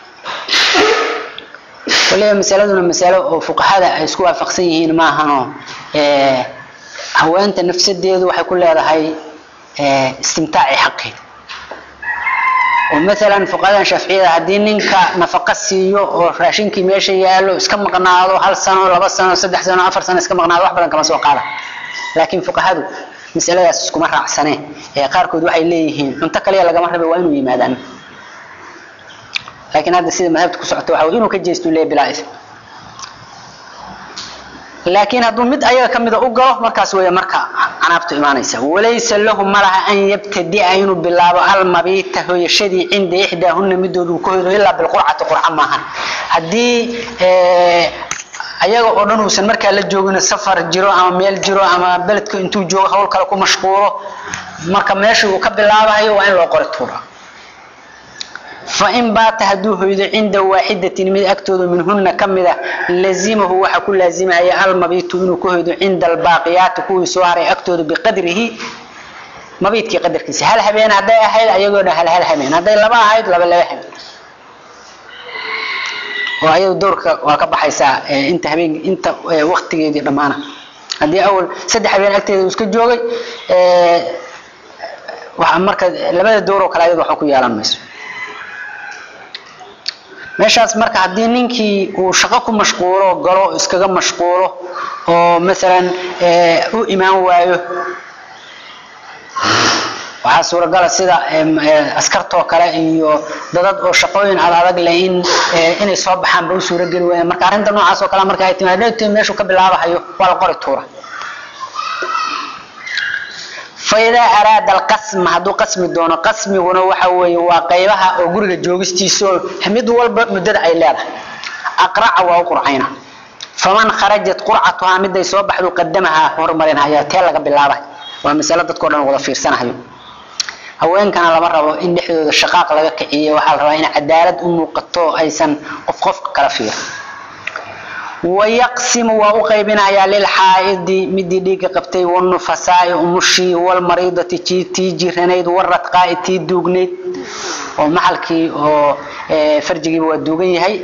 waliba masaladuna masalo oo fuqahada ay isku waafaqsan yihiin maahanoo haweenta nafsadeedu waxay ku leedahay istimtaaci xaqeeda oo maalan fuqahadan shaaficiyada haddii ninka nafaqa siiyo oo raashinkii meesha yaallo iska maqnaado hal sano laba sano saddex sano afar sano iska maqnaado wax badan kama soo qaada laakiin fuqahadu masaladaas iskuma raacsaneen ee qaarkood waxay leeyihiin cunto kaliya lagama rabe waa inuu yimaadaan laakiin hadda sida madhabta ku socota waxa inuu ka jeesto leeyahay bilaa ism laakiin hadduu mid ayaga kamida u galo markaas weeye marka canaabtu imaanaysa walaysa lahu malaha an yabtadia inuu bilaabo almabiita hoyashadii cinda ixdaahuna midoodu ka hoydo ilaa bilqurcati qurca maahan haddii ayaga oo dhan uusan markaa la joogin safar jiro ama meel jiro ama beledka intuu joogo hawl kale ku mashquulo marka meesha uu ka bilaabahayo waa in loo qori tuura fain baata hadduu hoydo cinda waaxidatin mid agtooda minhuna kamida lazimahu waxa ku laazimaya almabiitu inuu ka hoydo cinda albaaqiyaati kuwii soo haray agtooda biqadrihi mabiidkii qadarkiisa hal habeen hadday ahayd ayagoo dhan hal hal habeen hadday laba ahayd laba laba habeen oo ayadu dowrka waa ka baxaysaa inta habeen inta waktigeedii dhammaana haddii awal saddex habeen agteeda uu iska joogay waxa marka labada dowr oo kale ayadu waxba ku yeelan mayso meeshaas marka haddii ninkii uu shaqo ku mashquulo galo iskaga mashquulo oo maalan u imaan waayo waxaa suuragala sida askartoo kale iyo dadad oo shaqooyin ad adag leh in inay soo baxaan ba u suurageli waayaan marka arrinta noocaas oo kale marka ay timaado meeshuu ka bilaabahayo waa la qori tuura faidaa araada alqasma hadduu qasmi doono qasmiguna waxa weeye waa qaybaha oo guriga joogistiisa oo mid walba muddada ay leedahay aqraca waa u qurcayna faman kharajat qurcatuhaa miday soo baxdu qadamahaa horumarinhaya tee laga bilaabay waa masalo dadkao dhan wada fiirsanahayo haweenkana lama rabo in dhexdooda shaqaaq laga kiciyo waxaa la rabaa in cadaalad u muuqato aysan qof qofka kala fiir wayaqsimu waa u qaybinayaa lilxaaidi midii dhiiga qabtay wanufasaai umushii walmariidati tii jiranayd waradqaai tii duugnayd oo maxalkii oo farjigiiba waa duugan yahay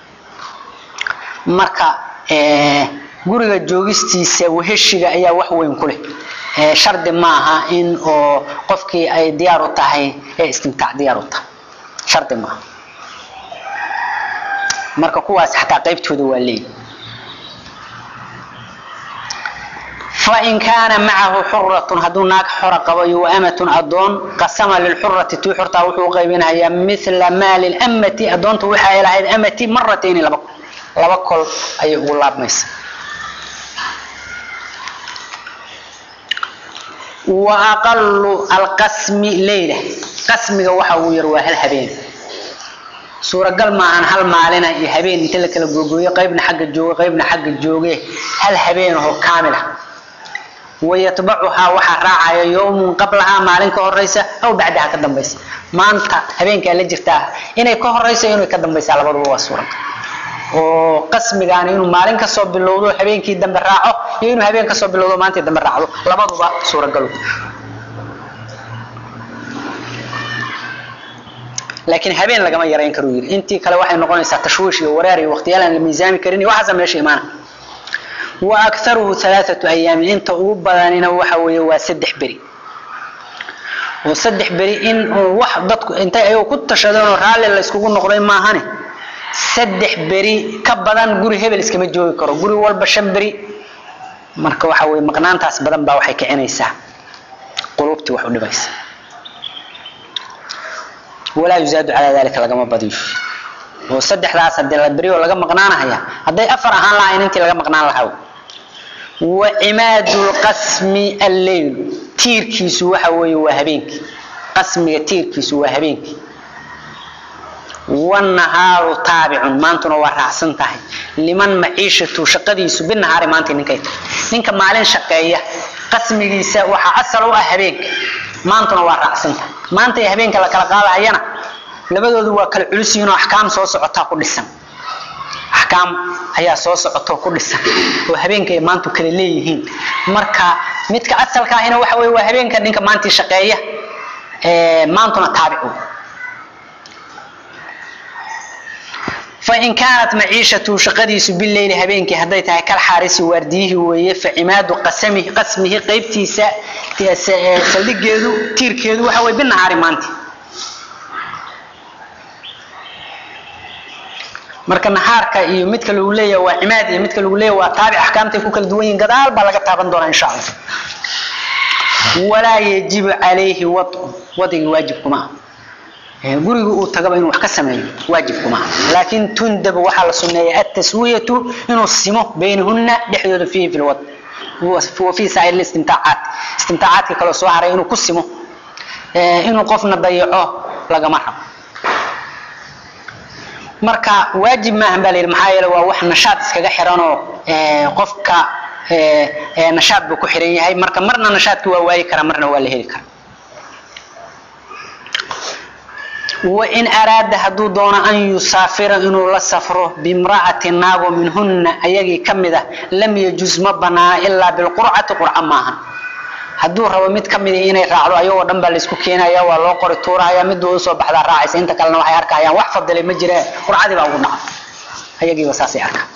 marka guriga joogistiisa weheshiga ayaa wax weyn ku leh shardi ma aha in oo qofkii ay diyaar u tahay ee istimtaac diyaar u tahay shardi maaha marka kuwaas xataa qaybtooda waa leeyi fain kaana macahu xuratun hadduu naag xora qabo iyo waamatun adoon qasama lilxurati tii xortaa wuxuu qaybinayaa mila maali lamati adoonta waxa ay lahayd amati maratayni laba laba kol ayay ugu laabmaysa wa aqalu alqasmi leyla qasmiga waxa uu yar waa hal habeen suuragal maahan hal maalina iyo habeen inta la kala googooyo qaybna xagga jooga qaybna xagga jooge hal habeen oo kaamila wayatbacuhaa waxaa raacaya yowmun qablahaa maalin ka horeysa aw bacdaha ka dambaysa maanta habeenkaa la jirtaa inay ka horeyso inay ka dambaysaa labaduba waa suuragal oo qasmigaani inuu maalin kasoo bilowdo habeenkii dambe raaco iyo inuu habeen kasoo bilowdo maalintii dambe raacdo labaduba suuragalo laakiin habeen lagama yarayn karu yiri intii kale waxay noqonaysaa tashwiish iyo wareer iyo waqtiyaal aan la miisaami karin iyo waxaasa meesha imaana wa akharuhu halaathatu ayaamin inta ugu badanina waxa weeye waa saddex beri oo saddex beri in wax dadku intay ayagu ku tashadeen oo raalli la iskugu noqday maahane saddex beri ka badan guri hebel iskama joogi karo guri walba shan beri marka waxa weye maqnaantaas badan baa waxay kicinaysaa qulubtii wax u dhibaysa walaa yuzaadu calaa dalika lagama badiyo oo saddexdaas hadii la beriyo laga maqnaanahaya hadday afar ahaan lahayn intii laga maqnaan lahaa wa cimaadu lqasmi alleyl tiirkiisu waxa weeye waa habeenkii qasmiga tiirkiisu waa habeenkii wanahaaru taabicun maantuna waa raacsan tahay liman maciishatu shaqadiisu binahaari maanta ninkay tahay ninka maalin shaqeeya qasmigiisa waxaa asal u ah habeenka maantuna waa raacsan tahay maanta iyo habeenka la kala qaadahayana labadoodu waa kala culus yihiin oo axkaam soo socotaa ku dhisan axkaam ayaa soo socotoo ku dhisan oo habeenka ay maantu kala leeyihiin marka midka asalka ahina waxa weye waa habeenka ninka maantii shaqeeya maantuna taabicu fain kaanat maciishatu shaqadiisu bileyli habeenkii hadday tahay kal xaarisi waardiyihii weeye facimaadu qasamihi qasmihi qaybtiisa saldhigeedu tiirkeedu waxa weye binahaari maanti marka nahaarka iyo midka lagu leeyahay waa cimaad iyo midka lagu leeyahay waa taabic axkaamtay ku kala duwan yihiin gadaal baa laga taaban doonaa insha allah walaa yajibu calayhi wadu wadigii waajib kuma ah guriga uu tagaba inuu wax ka sameeyo waajib kuma aha laakiin tundabu waxaa la sunneeya ataswiyatu inuu simo baynahunna dhexdooda fiihi fi lwad wa fi saa'ir istimtaacaat istimtaacaadka kaloo soo haray inuu ku simo inuu qofna dayaco lagama rabo marka waajib maahan baa la yidhi maxaa yeele waa wax nashaad iskaga xiranoo qofka nashaad buu ku xiran yahay marka marna nashaadki waa waayi karaa marna waa la heli karaa wain araada hadduu doono an yusaafira inuu la safro bimra'ati naago minhunna ayagii ka mid ah lam yajuz ma banaana ilaa bilqurcati qurca maahan hadduu rabo mid ka midi inay raacdo ayagoo dhan baa laysku keenaya waa loo qori tuurahaya miduu usoo baxdaa raacaysa inta kalena waxay arkayaan wax fadilay ma jireen qurcadii baa ugu dhaca ayagiiba saasay arkaan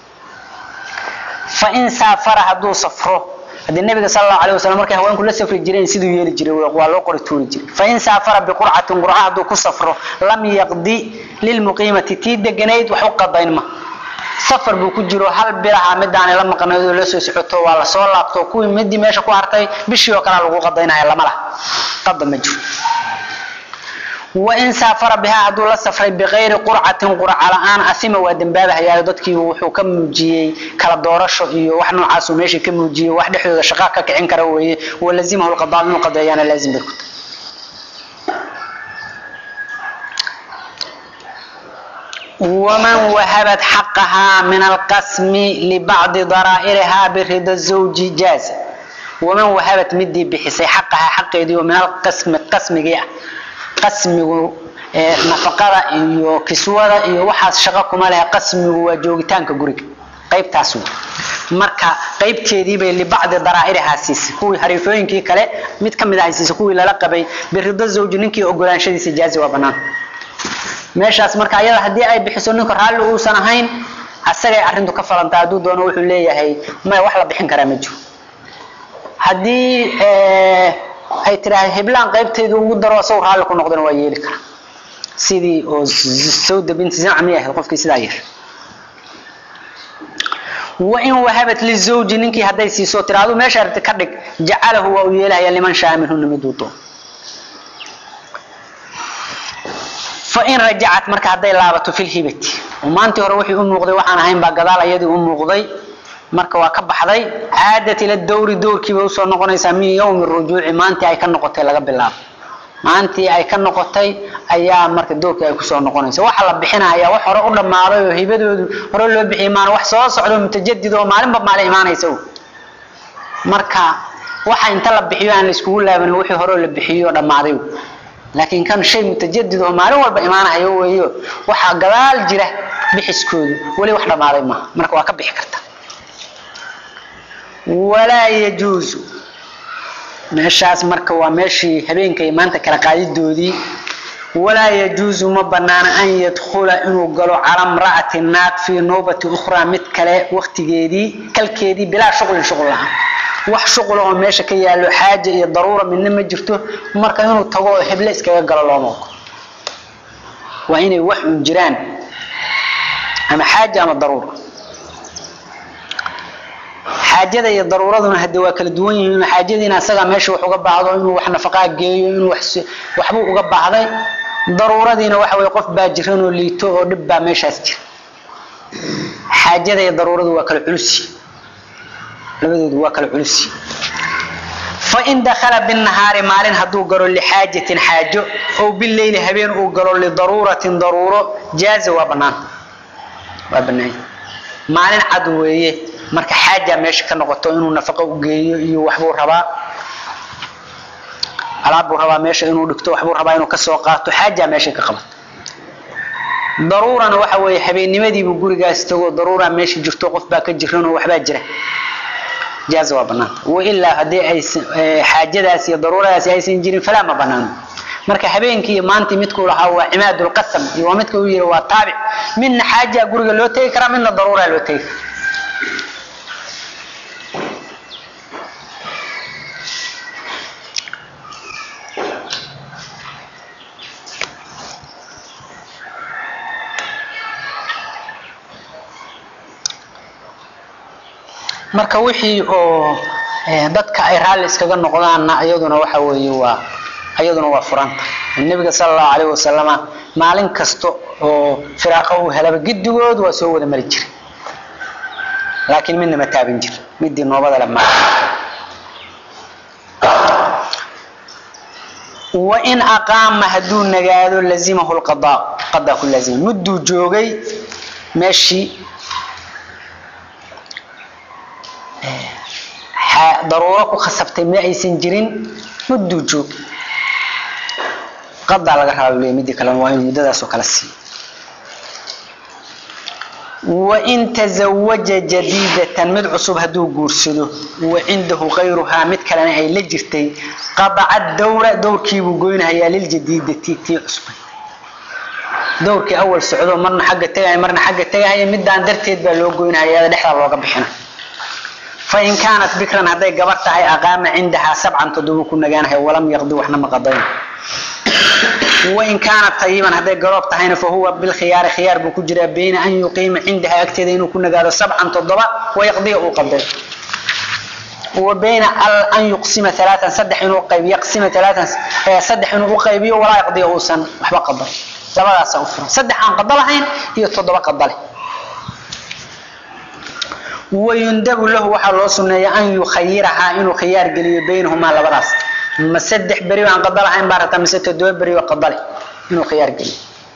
fain saafara hadduu safro haddii nabiga sal allahu alayh wasalam markay haweenku la safri jireen siduu yeeli jiray waa loo qori tuuri jiray fain saafara biqurcatin qurca hadduu ku safro lam yaqdi lilmuqiimati tii deganayd wax u qadayn ma safar buu ku jiro hal bilaha midaanay la maqnayd oo la soo socoto waa lasoo laabto kuwii midii meesha ku hartay bishii oo kalea lagu qadaynaya lama laha qada ma jiro wain saafara bihaa hadduu la safray bikayri qurcatin qurca la-aan asima waa dembaabahayaa dadkii wuxuu ka muujiyey kala doorasho iyo wax noocaasuu meeshii ka muujiyey wax dhexdooda shaqa ka kicin kara weeye walazimahu lqadaa inuu qadeeyaana laazim bay ku tahay waman wahabat xaqahaa min alqasmi libacdi daraa'irihaa birida zawji jaaza waman wahabat midii bixisay xaqahaa xaqeedii oo min alqasmi qasmigii ah qasmigu nafaqada iyo kiswada iyo waxaas shaqo kuma lehe qasmigu waa joogitaanka guriga qaybtaas wey marka qaybteediibay libacdi daraa'irihaa siisay kuwii hariifooyinkii kale mid ka mid ahay siisay kuwii lala qabay birida zawji ninkii ogolaanshadiisa jaazi waa bannaan meeshaas marka ayada haddii ay bixiso ninka raalli uusan ahayn asagay arrintu ka falantaa hadduu doono wuxuu leeyahay maya wax la bixin karaa ma jiro haddii ay tiraahda heblaan qaybteedu ugu daro asagoo raalli ku noqdana waa yeeli karaa sidii oo sawda binti zamcmi ahayd qofkii sidaa yeesha wain wahabat lizawji ninkii hadday siiso tiraahdo meesha aragti ka dhig jacalahu waa uu yeelahaya liman shaa minhuna miduu doono fain rajacat marka hadday laabato fi lhibati oo maantii hore wixii u muuqday waxaan ahayn baa gadaal ayadii u muuqday marka waa ka baxday caadat ila dowri dowrkiiba usoo noqonaysaa min yowmi rujuuci maantii ay ka noqotay laga bilaabo maalintii ay ka noqotay ayaa marka doorkii ay kusoo noqonaysa waxa la bixinaya wax hore u dhammaaday oo hibadoodu hore loo bixiyay maan wax soo socdo mutajadid oo maalinba maalin imaanaysa marka waxa inta la bixiyo aan la iskugu laaban wixii hore la bixiyo dhammaaday laakiin kan shay mutajadid oo maalin walba imaanayo weeyo waxa gadaal jira bixiskoodu wali wax dhammaaday ma marka waa ka bixi karta walaa yajuusu meeshaas marka waa meeshii habeenka iyo maanta kala qaadidoodii walaa yajuusu ma banaana an yadkhula inuu galo cala mra'ati naag fii nowbati ukhraa mid kale waktigeedii kalkeedii bilaa shuqlin shuqul lahaan wax shuqula oo meesha ka yaallo xaaja iyo daruura midna ma jirto marka inuu tago oo heble iskaga galo looma ogo waa inay wax un jiraan ama xaaja ama daruura xaajada iyo daruuraduna hadde waa kala duwan yihiin xaajadiina asagaa meesha wax uga baahdo inuu wax nafaqaa geeyo inuu waxbuu uga baahday daruuradiina waxa weye qof baa jiran oo liito oo dhib baa meeshaas jira xaajada iyo daruuradu waa kala culusi labadoodu waa kala culusi fain dakala binahaari maalin hadduu galo lixaajatin xaajo ow bileyli habeen uu galo lidaruuratin daruuro jaaza waa banaan waa banaan maalin cad weeye marka xaaja meesha ka noqoto inuu nafaqo u geeyo iyo waxbuu rabaa alaabbuu rabaa meesha inuu dhigto waxbuu rabaa inuu kasoo qaato xaaja meesha ka qabato daruurana waxa weeye habeennimadiibuu gurigaas tago daruura meesha jirto qof baa ka jiranoo waxbaa jira jaaza waa banaanta wailaa haddii aysan xaajadaas iyo daruuradaasi aysan jirin falaa ma banaano marka habeenkii iyo maantii midkuu lahaa waa cimaadulqasam iyo waa midka uu yihi waa taabic midna xaaja guriga loo tegi karaa midna daruura loo tegi karaa marka wixii oo dadka ay raalli iskaga noqdaanna iyaduna waxa weeye waa iyaduna waa furanta nebiga sala allahu calayhi wasalama maalin kasta oo firaaqo uu helaba giddigood waa soo wada mari jiray laakiin midna ma taabin jir midii noobada le ma wain aqaama hadduu nagaado lazimahu lqadaa qadaa ku laazima mudduu joogay meeshii daruuro ku khasabtay ma aysan jirin mudduu joog qadaa laga rabaa leey midii kalena waa inuu muddadaas oo kale siiyo wain tazawaja jadiidatan mid cusub hadduu guursado wa cindahu kayruhaa mid kalena ay la jirtay qadaca dawra dowrkiibuu goynahayaa liljadiidati tii cusbay dowrkii awal socdo marna xagga tegaya marna xagga tegahaya midaan darteed baa loo goynahaya dhexdaa looga bixina fain kaanat bikran hadday gabar tahay aqaama cindahaa sabcan toddoba ku nagaanahay walam yaqdi waxna ma qadayn wain kaanat tayiban hadday garoob tahayna fahuwa bilkhiyaari khiyaar buu ku jiraa bayna an yuqiima cindaha agteeda inuu ku nagaado sabcan toddoba wayaqdiya uu qaday wa bayna an yuqsima alaaan saddex inuu qaybiyo yaqsima alaaan saddex inuu u qaybiyo walaa yaqdiya uusan waxba qadan labadaasa u furan saddex aan qado lahayn iyo toddoba qadale wayundabu lahu waxaa loo suneeya an yukhayirahaa inuu khiyaar geliyo baynahumaa labadaas ma saddex beri aan qada lahayn baa rabtaa mise toddoba beri oo qadale inuu khiyaar geliyo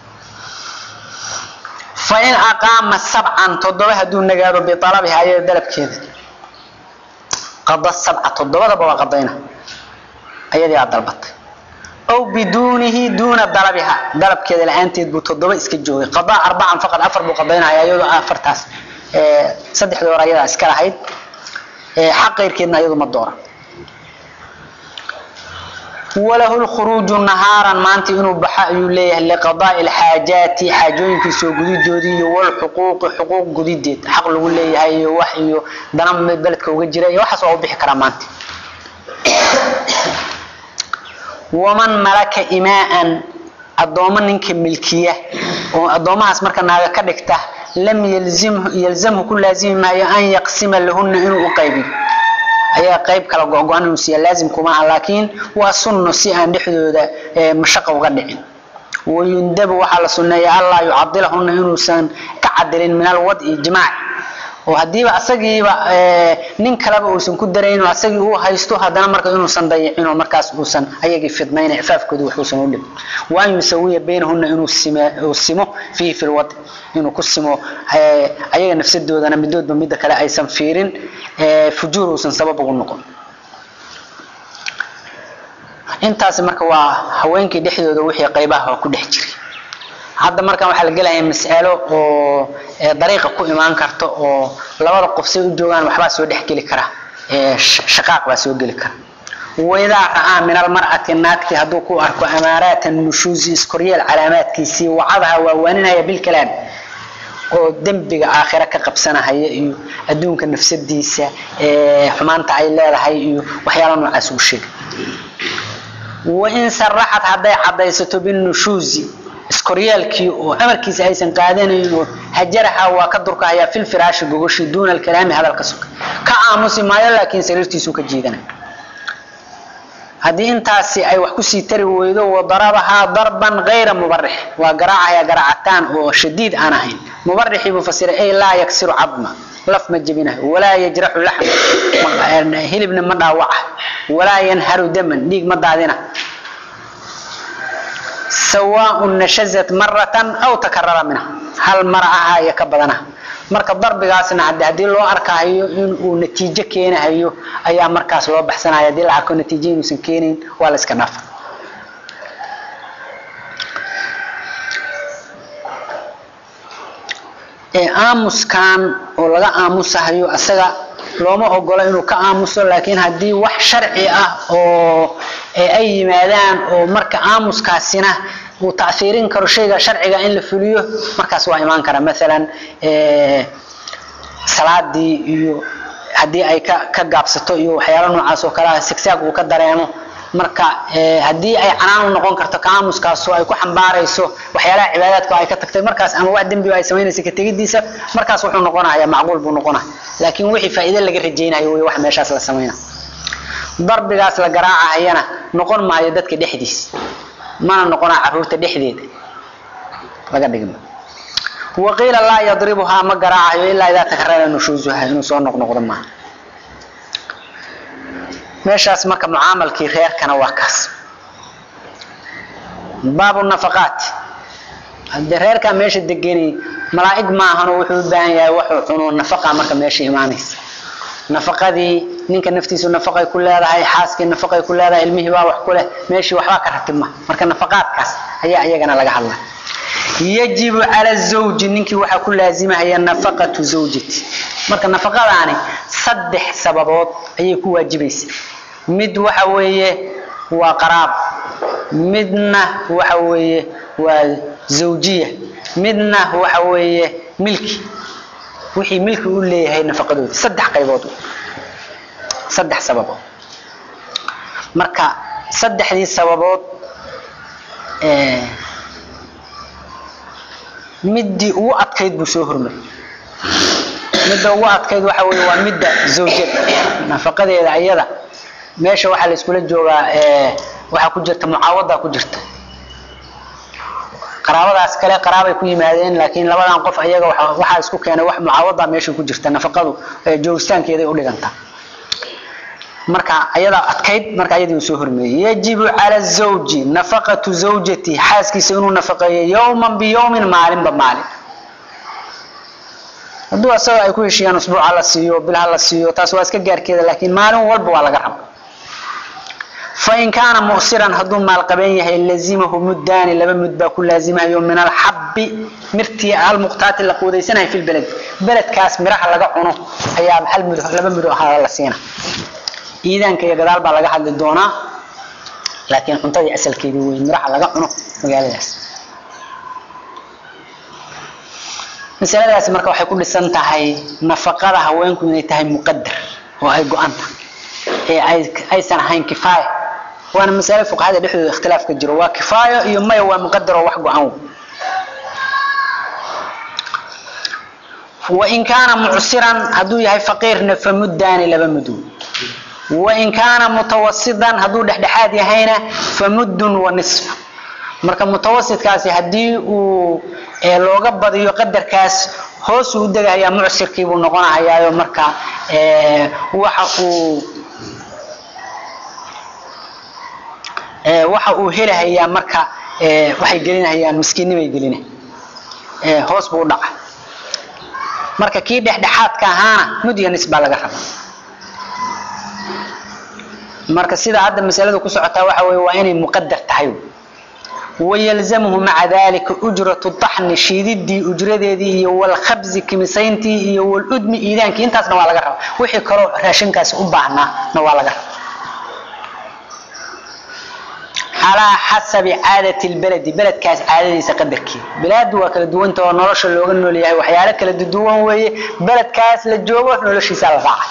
fain aqaama sabcan toddoba hadduu nagaado bialabiha ayada dalabkeeda qada sabca toddobadaba waa qadayna ayadii aa dalbatay aw biduunihi duuna dalabiha dalabkeeda la-aanteed buu toddoba iska joogay qadaa arbacan faqad afar buu qadaynaya iyadoo afartaas saddexdii hore ayadaa iska lahayd xaq keyrkeedna iyadu ma doora walahu lkhuruuju nahaaran maanta inuu baxo ayuu leeyahay liqadaai alxaajaati xaajooyinkii soo gudidoodii iyo walxuquuqi xuquuq gudideed xaq lagu leeyahay iyo wax iyo dana beledka uga jira iyo waxaas waa u bixi karaa maanta waman malaka imaaan addoommo ninka milkiya oo addoomahaas marka naaga ka dhigta lam yalzamhu ku laazimi maayo an yaqsima lahuna inuu u qaybiyo ayaa qayb kala go-go-an inuu siiya laazim kuma ah laakiin waa sunno si aan dhexdooda mashaqa uga dhicin wayundabu waxaa la sunneeya allaa yucadilahuna inuusan ka cadilin min alwad'i jimaac oo hadiiba asagiiba nin kaleba uusan ku darayno asagii uu haysto haddana marka inuusan dayicin oo markaas uusan ayagii fidnayn ifaafkooda waxuusan u dhib waan yusawiya baynahunna inuu uu simo fiihi fi lwadi inuu ku simo ayaga nafsadoodana midoodba midda kale aysan fiirin fujuur uusan sabab ugu noqon intaas marka waa haweenkii dhexdooda wixii qaybaha ku dhex jiray hadda markan waxaa la gelayaa mas'alo oo dariiqa ku imaan karta oo labada qof say u joogaan waxbaa soo dhex geli kara shaqaaq baa soo geli kara waidaa ra'aa min almar'ati naagti hadduu ku arko amaaraata nushuusi iskoryeel calaamaadkiisii wacadaha waa waaninaya bilkalaam oo dembiga aakhira ka qabsanahaya iyo adduunka nafsadiisa xumaanta ay leedahay iyo waxyaala noocaas uu sheegay wain saraxad hadday cadaysato binushuuzi iskoryaalkii oo amarkiisa aysan qaadanayn oo hajaraha waa ka durkahayaa fil firaashi gogoshi duuna alkalaami hadalka suka ka aamusi maayo laakiin sariirtiisuu ka jiidanaya haddii intaasi ay wax kusii tari weydo wadarabahaa darban gayra mubarix waa garaacaya garaacataan oo shadiid aan ahayn mubarixii buu fasiray ay laa yaksiru cadma laf ma jebinayo walaa yajraxu laxma hilibna ma dhaawaca walaa yanharu daman dhiig ma daadina sawaaun nashazat maratan aw takarara minha hal mar aha iyo ka badana marka darbigaasna hadi haddii loo arkahayo inuu natiijo keenahayo ayaa markaas loo baxsanaya hadii la arko natiijo inuusan keenayn waa la iska dhaafa aamuskan oo laga aamusahayo asaga looma ogolo inuu ka aamuso laakiin haddii wax sharci ah oo ay yimaadaan oo marka aamuskaasina uu taiirin karo shayga sharciga in la fuliyo markaas waa imaan kara maalan salaadii iyo haddii ay ka gaabsato iyo waxyaala noocaas oo kalea sigsaag uu ka dareemo marka haddii ay canaan u noqon karto ka aamuskaasoo ay ku xambaarayso waxyaalaha cibaadaadka ay ka tagtay markaas ama wax dembiga ay samaynaysa ka tegidiisa markaas wuxuu noqonaya macquul buu noqonaya laakiin wixii faa'iide laga rajaynayo wey wax meeshaas la samayna darbigaas la garaacahayana noqon maayo dadka dhexdiisa mana noqonaa caruurta dhexdeeda laga dhigma waqiila laa yadribuhaa ma garaacayo ilaa idaa takarara nushuusuha inuu soo noqnoqdo maaha meeshaas marka mucaamalkii reerkana waa kaas baabu nafaqaat hadee reerkaa meesha degani malaa'ig maahanoo wuxuu u baahan yahay waxuu cuno nafaqa marka meesha imaanaysa nafaqadii ninka naftiisu nafaqay ku leedahay xaaskii nafaqay ku leedahay ilmihii baa wax ku leh meeshii waxbaa ka ratibma marka nafaqaadkaas ayaa iyagana laga hadla yajibu cala zawji ninkii waxaa ku laazimahaya nafaqatu zawjati marka nafaqadaani saddex sababood ayay ku waajibaysa mid waxa weeye waa qaraab midna waxa weeye waa zawjiya midna waxa weeye milki wixii milki u leeyahay nafaqadooda saddex qaybood saddex sababood marka saddexdii sababood midii ugu adkayd buu soo hormay midda ugu adkayd waxa weye waa midda zawjada nafaqadeeda ayada meesha waxaa la iskula joogaa waxaa ku jirta mucaawada ku jirta qaraabadaas kale qaraabay ku yimaadeen laakiin labadan qof ayaga waxaa isku keenay wax mucaawada meesha ku jirta nafaqadu joogitaankeeday u dhigantaa marka ayadaa adkayd marka ayadii uu soo hormeeyey yajibu cala zawji nafaqatu zawjati xaaskiisa inuu nafaqeeyo yowman biyowmin maalinba maalin hadduu asaga ay ku heshiiyaan usbuuca la siiyo bilha la siiyo taas waa iska gaarkeeda laakiin maalin walba waa laga raba fain kaana musiran hadduu maalqabeen yahay lazimahu muddaani laba mud baa ku laazimahayo min alxabbi mirtii almuqtaati la quudaysanahay fi lbeled beledkaas miraha laga cuno ayaa hal mud laba mud ahaa la siina iidaanka iyo gadaal baa laga hadli doonaa laakiin cuntadii asalkeedii wey miraha laga cuno magaaladaas masaladaasi marka waxay ku dhisan tahay nafaqada haweenku inay tahay muqadar oo ay go-an tahay ee aysan ahayn kifaaya waana masale fuqahada dhexdooda ikhtilaaf ka jiro waa kifaayo iyo maya waa muqadar oo wax go-an wain kaana mucsiran hadduu yahay faqiirna famuddaani laba mudu wain kaana mutawasidan hadduu dhexdhexaad yahayna famuddun wa nisf marka mutawasidkaasi haddii uu looga badiyo qadarkaas hoosuu u degahayaa mucsirkii buu noqonahayaayo marka waxa uu waxa uu helahayaa marka waxay gelinahayaan miskiinnimay gelina hoos buu u dhaca marka kii dhexdhexaadka ahaana mudya nis baa laga raba marka sida hadda masaladu ku socotaa waxa weye waa inay muqadar tahay wayalzamhu maca dalika ujratu daxni shiididii ujradeedii iyo walkhabzi kimisayntii iyo waludmi iidaankii intaasna waa laga raba wixii kaloo raashinkaasi u baahnaana waa laga raba calaa xasabi caadati lbaladi beledkaas caadadiisa qadarkeeda bilaadu waa kala duwanta oo nolosha looga nool yahay waxyaalo kala duwan weeye beledkaas la joogo noloshiisa la raaca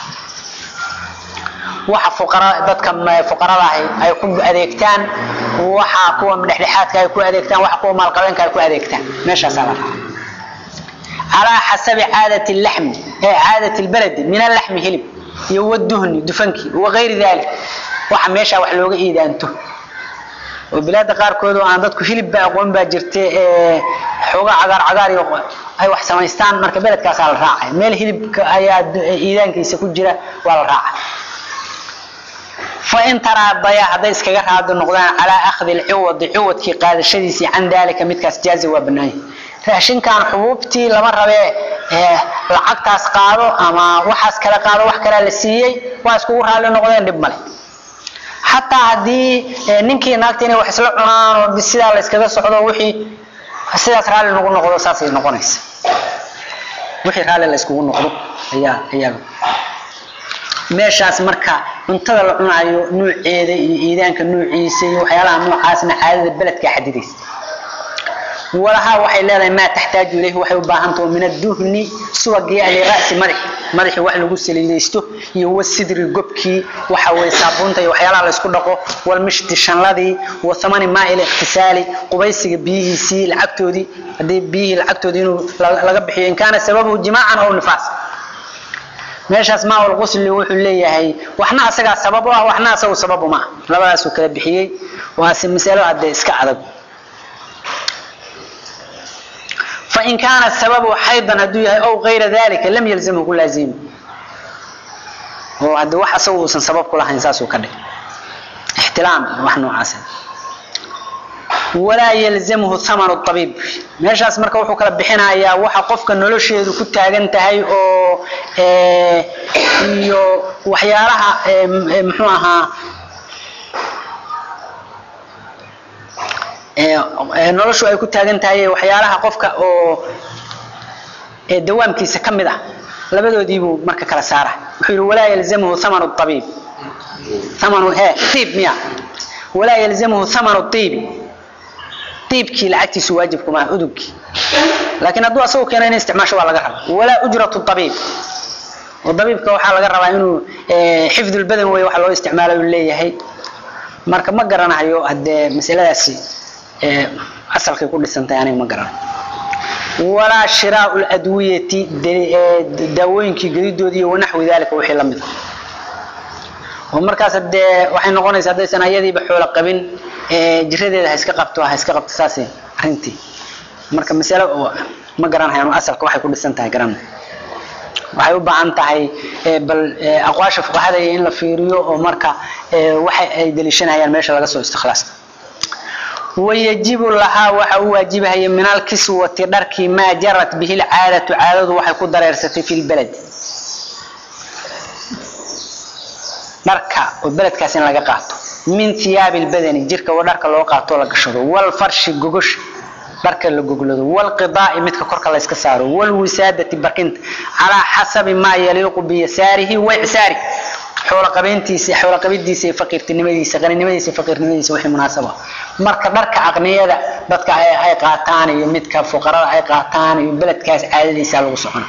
waxa fuqara dadka fuqarada ahi ay ku adeegtaan waxa kuwa dhexdhexaadka ay ku adeegtaan waxa kuwa maalqabeenka ay ku adeegtaan meeshaasaa la raaca calaa xasabi caadati laxmi ee caadati lbaladi min alaxmi hilib iyo waduhni dufankii wagayri dalik waxa meesha wax looga iidaanto oo bilaada qaarkood oo aan dadku hilibba aqoon baa jirta ee xooga cagaar cagaar iyo ay wax samaystaan marka beledkaasaa la raacay meel hilibka ayaa iidaankiisa ku jira waa la raacay fain taraadaya hadday iskaga raado noqdaan calaa akhdi lciwadi ciwadkii qaadashadiisii can daalika midkaas jaazi waa banaanya raashinkan xubuubtii lama rabee lacagtaas qaado ama waxaas kala qaado wax kalea la siiyey waa iskugu raalli noqdeen dhib male xataa haddii ninkii naagta inay wax isla cunaan oo sidaa la yskaga socdo wixii sidaas raalli nagu noqdo saasay noqonaysa wixii raalli la yskugu noqdo ayaa ayaa meeshaas marka cuntada la cunayo nuuceeda iyo iidaanka nuuciisa iyo waxyaalaha noocaasna caadada beledka xadidaysa walahaa waxay leedahay maa taxtaaju ilayhi waxay u baahantaho min aduhni subagii alira'si madaxi madaxi wax lagu saliidaysto iyo wasidri gobkii waxa weye saabuunta iyo waxyaalaha laysku dhaqo walmishti shanladii wa thamani maa'il ikhtisaali qubaysiga biyihiisii lacagtoodii haddii biyihii lacagtoodii inuu laga bixiyo in kaana sababuhu jimaacan aw nifaas meeshaas maa lqusli wuxuu leeyahay waxna asagaa sabab u ah waxna asagu sabab uma ah labadaasuu kala bixiyey waase masalo hadde iska adag fain kaana sababu xaydan hadduu yahay ow kayra dalika lam yalzamhu ku laazimi oo hadde wax asagu uusan sabab ku lahayn saasuu ka dhig ixtilaam wax noocaas walaa yalzamhu thamanu abiib meeshaas marka wuxuu kala bixinayaa waxa qofka nolosheedu ku taagan tahay oo iyo waxyaalaha muxuu ahaa noloshu ay ku taagan tahay waxyaalaha qofka oo dawaamkiisa ka mid ah labadoodiibuu marka kala saara wuxuu yihi walaa yalzamhu thamanu abiib thamanu he iib miya walaa yalzamhu thamanu iibi iibkii lacagtiisu waajib kuma udugkii laakiin hadduu asagu keeno in isticmaasho waa laga raba walaa ujratu abiib oo dabiibka waxaa laga rabaa inuu xifdulbadan wey waxa loo isticmaala uu leeyahay marka ma garanayo haddee masaladaasi asalkay ku dhisantahay aniga ma garanayo walaa shiraau ladwiyati daawooyinkii gedidoodii iyo wanaxwi dalika wixii la mid ah oo markaas dee waxay noqonaysa haddaysan ayadiiba xoolo qabin jiradeeda ha iska qabto ha iska qabto saasay arrintii marka masalo ma garanahayan asalka waxay ku dhisan tahay garan waxay u baahan tahay bal aqwaasha fuqahada iyo in la fiiriyo oo marka waxa ay daliishanayaan meesha laga soo istikhlaasta wayajibu lahaa waxa u waajibahaya min alkiswati dharkii maa jarat bihi lcaadatu caadadu waxay ku dareersatay fi lbalad dharka oo beledkaas in laga qaato min hiyaabi lbadani jirka oo dharka loo qaato la gashado walfarshi gogosha dharka la goglado walqidaai midka korka la iska saaro walwisaadati barkinta calaa xasabi maa yaliiqu biyasaarihi waicsaari xooloqabeyntiisa xooloqabidiisa iyo faqiirtinimadiisa qaninimadiisa iyo faqiirnimadiisa wixii munaasaba marka dharka aqniyada dadka ay qaataan iyo midka fuqarada ay qaataan iyo beledkaas caadadiisa lagu socona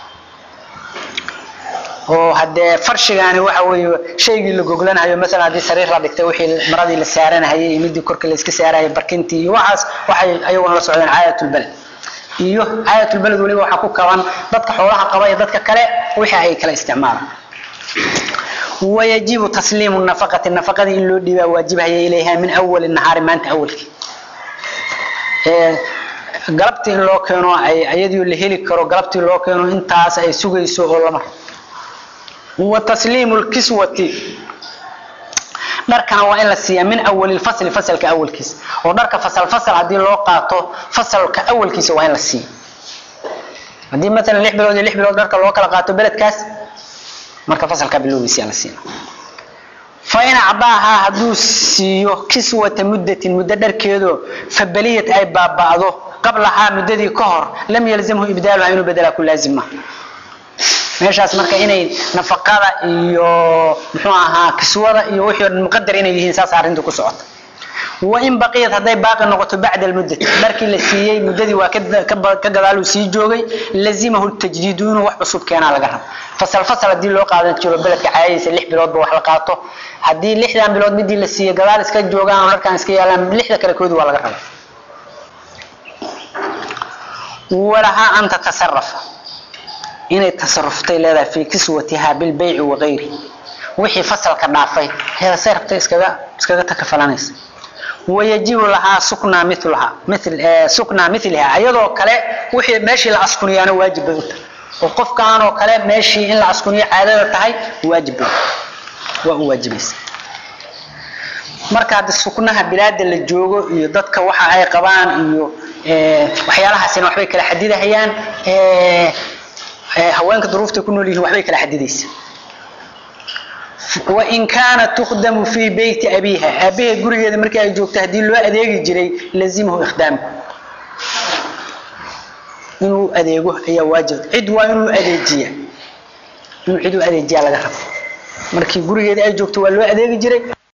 oo hadee farshigaani waxa weeye shaygii la goglanayo masalan haddii sariir la dhigtay wixii maradii la saaranahayay iyo midii korka la iska saarahayay barkintii iyo waxaas waxay ayaguna la socdeen caadatulbaled iyo caadatulbaled weliba waxaa ku kaban dadka xoolaha qaba iyo dadka kale wixii ay kala isticmaalaan wayajibu tasliimu nafaqati nafaqadii in loo dhiibaa waajibhaya ilayha min awali nahaari maanta awalkii galabtii in loo keeno ay ayadii la heli karo galabtii loo keeno intaas ay sugayso oo lama wa tasliimu lkiswati dharkana waa in la siiyaa min awali lfasli fasalka awalkiisa oo dharka fasal fasal haddii loo qaato fasalka awalkiisa waa in la siiya haddii maalan lix bilood iyo lix bilood dharka loo kala qaato beledkaas marka fasalka bilowgiisa la siina fain acdaahaa hadduu siiyo kiswata muddatin muddo dharkeedoo fabaliyat ay baaba'do qablahaa muddadii ka hor lam yalzamhu ibdaaluha inuu bedelaa ku laazim maha meeshaas marka inay nafaqada iyo muxuu ahaa kiswada iyo wixii dhan muqadar inay yihiin saas arrintu ku socota wain baqiyat hadday baaqi noqoto bacda almuddati markii la siiyey muddadii waa ka gadaaluu sii joogay lazimahu tajdiidu inuu wax cusub keenaa laga rabo fasal fasal haddii loo qaadan jiro beledka caadadiisa lix biloodba wax la qaato haddii lixdan bilood midii la siiyey gadaal iska joogaan oo dharkaan iska yaalaan lixda kale koodi waa laga raba walahaa an tatasarafa inay tasaruftay leedahay fii kiswatihaa bilbayci wagayri wixii fasalka dhaafay heedasay rabtay iskaga iskaga takafalanaysa wayajibu lahaa suknaa milaha mil suknaa miliha iyadoo kale wixii meeshii la askuniyaana waajib bay u tahay oo qofkaan oo kale meeshii in la askuniyo caadada tahay waajib bay waa u waajibaysa marka hadda suknaha bilaada la joogo iyo dadka waxa ay qabaan iyo waxyaalahaasina waxbay kala xadidahayaan haweenka duruufta ku nool yihiin waxbay kala xadidaysa wain kaanat tukhdamu fii beyti abiiha aabaheed gurigeeda markii ay joogto haddii loo adeegi jiray lazimahu ikhdaamu inuu adeego ayaa waajib cid waa inuu adeejiya inuu cid u adeejiyaa laga rabo markii gurigeeda ay joogto waa loo adeegi jiray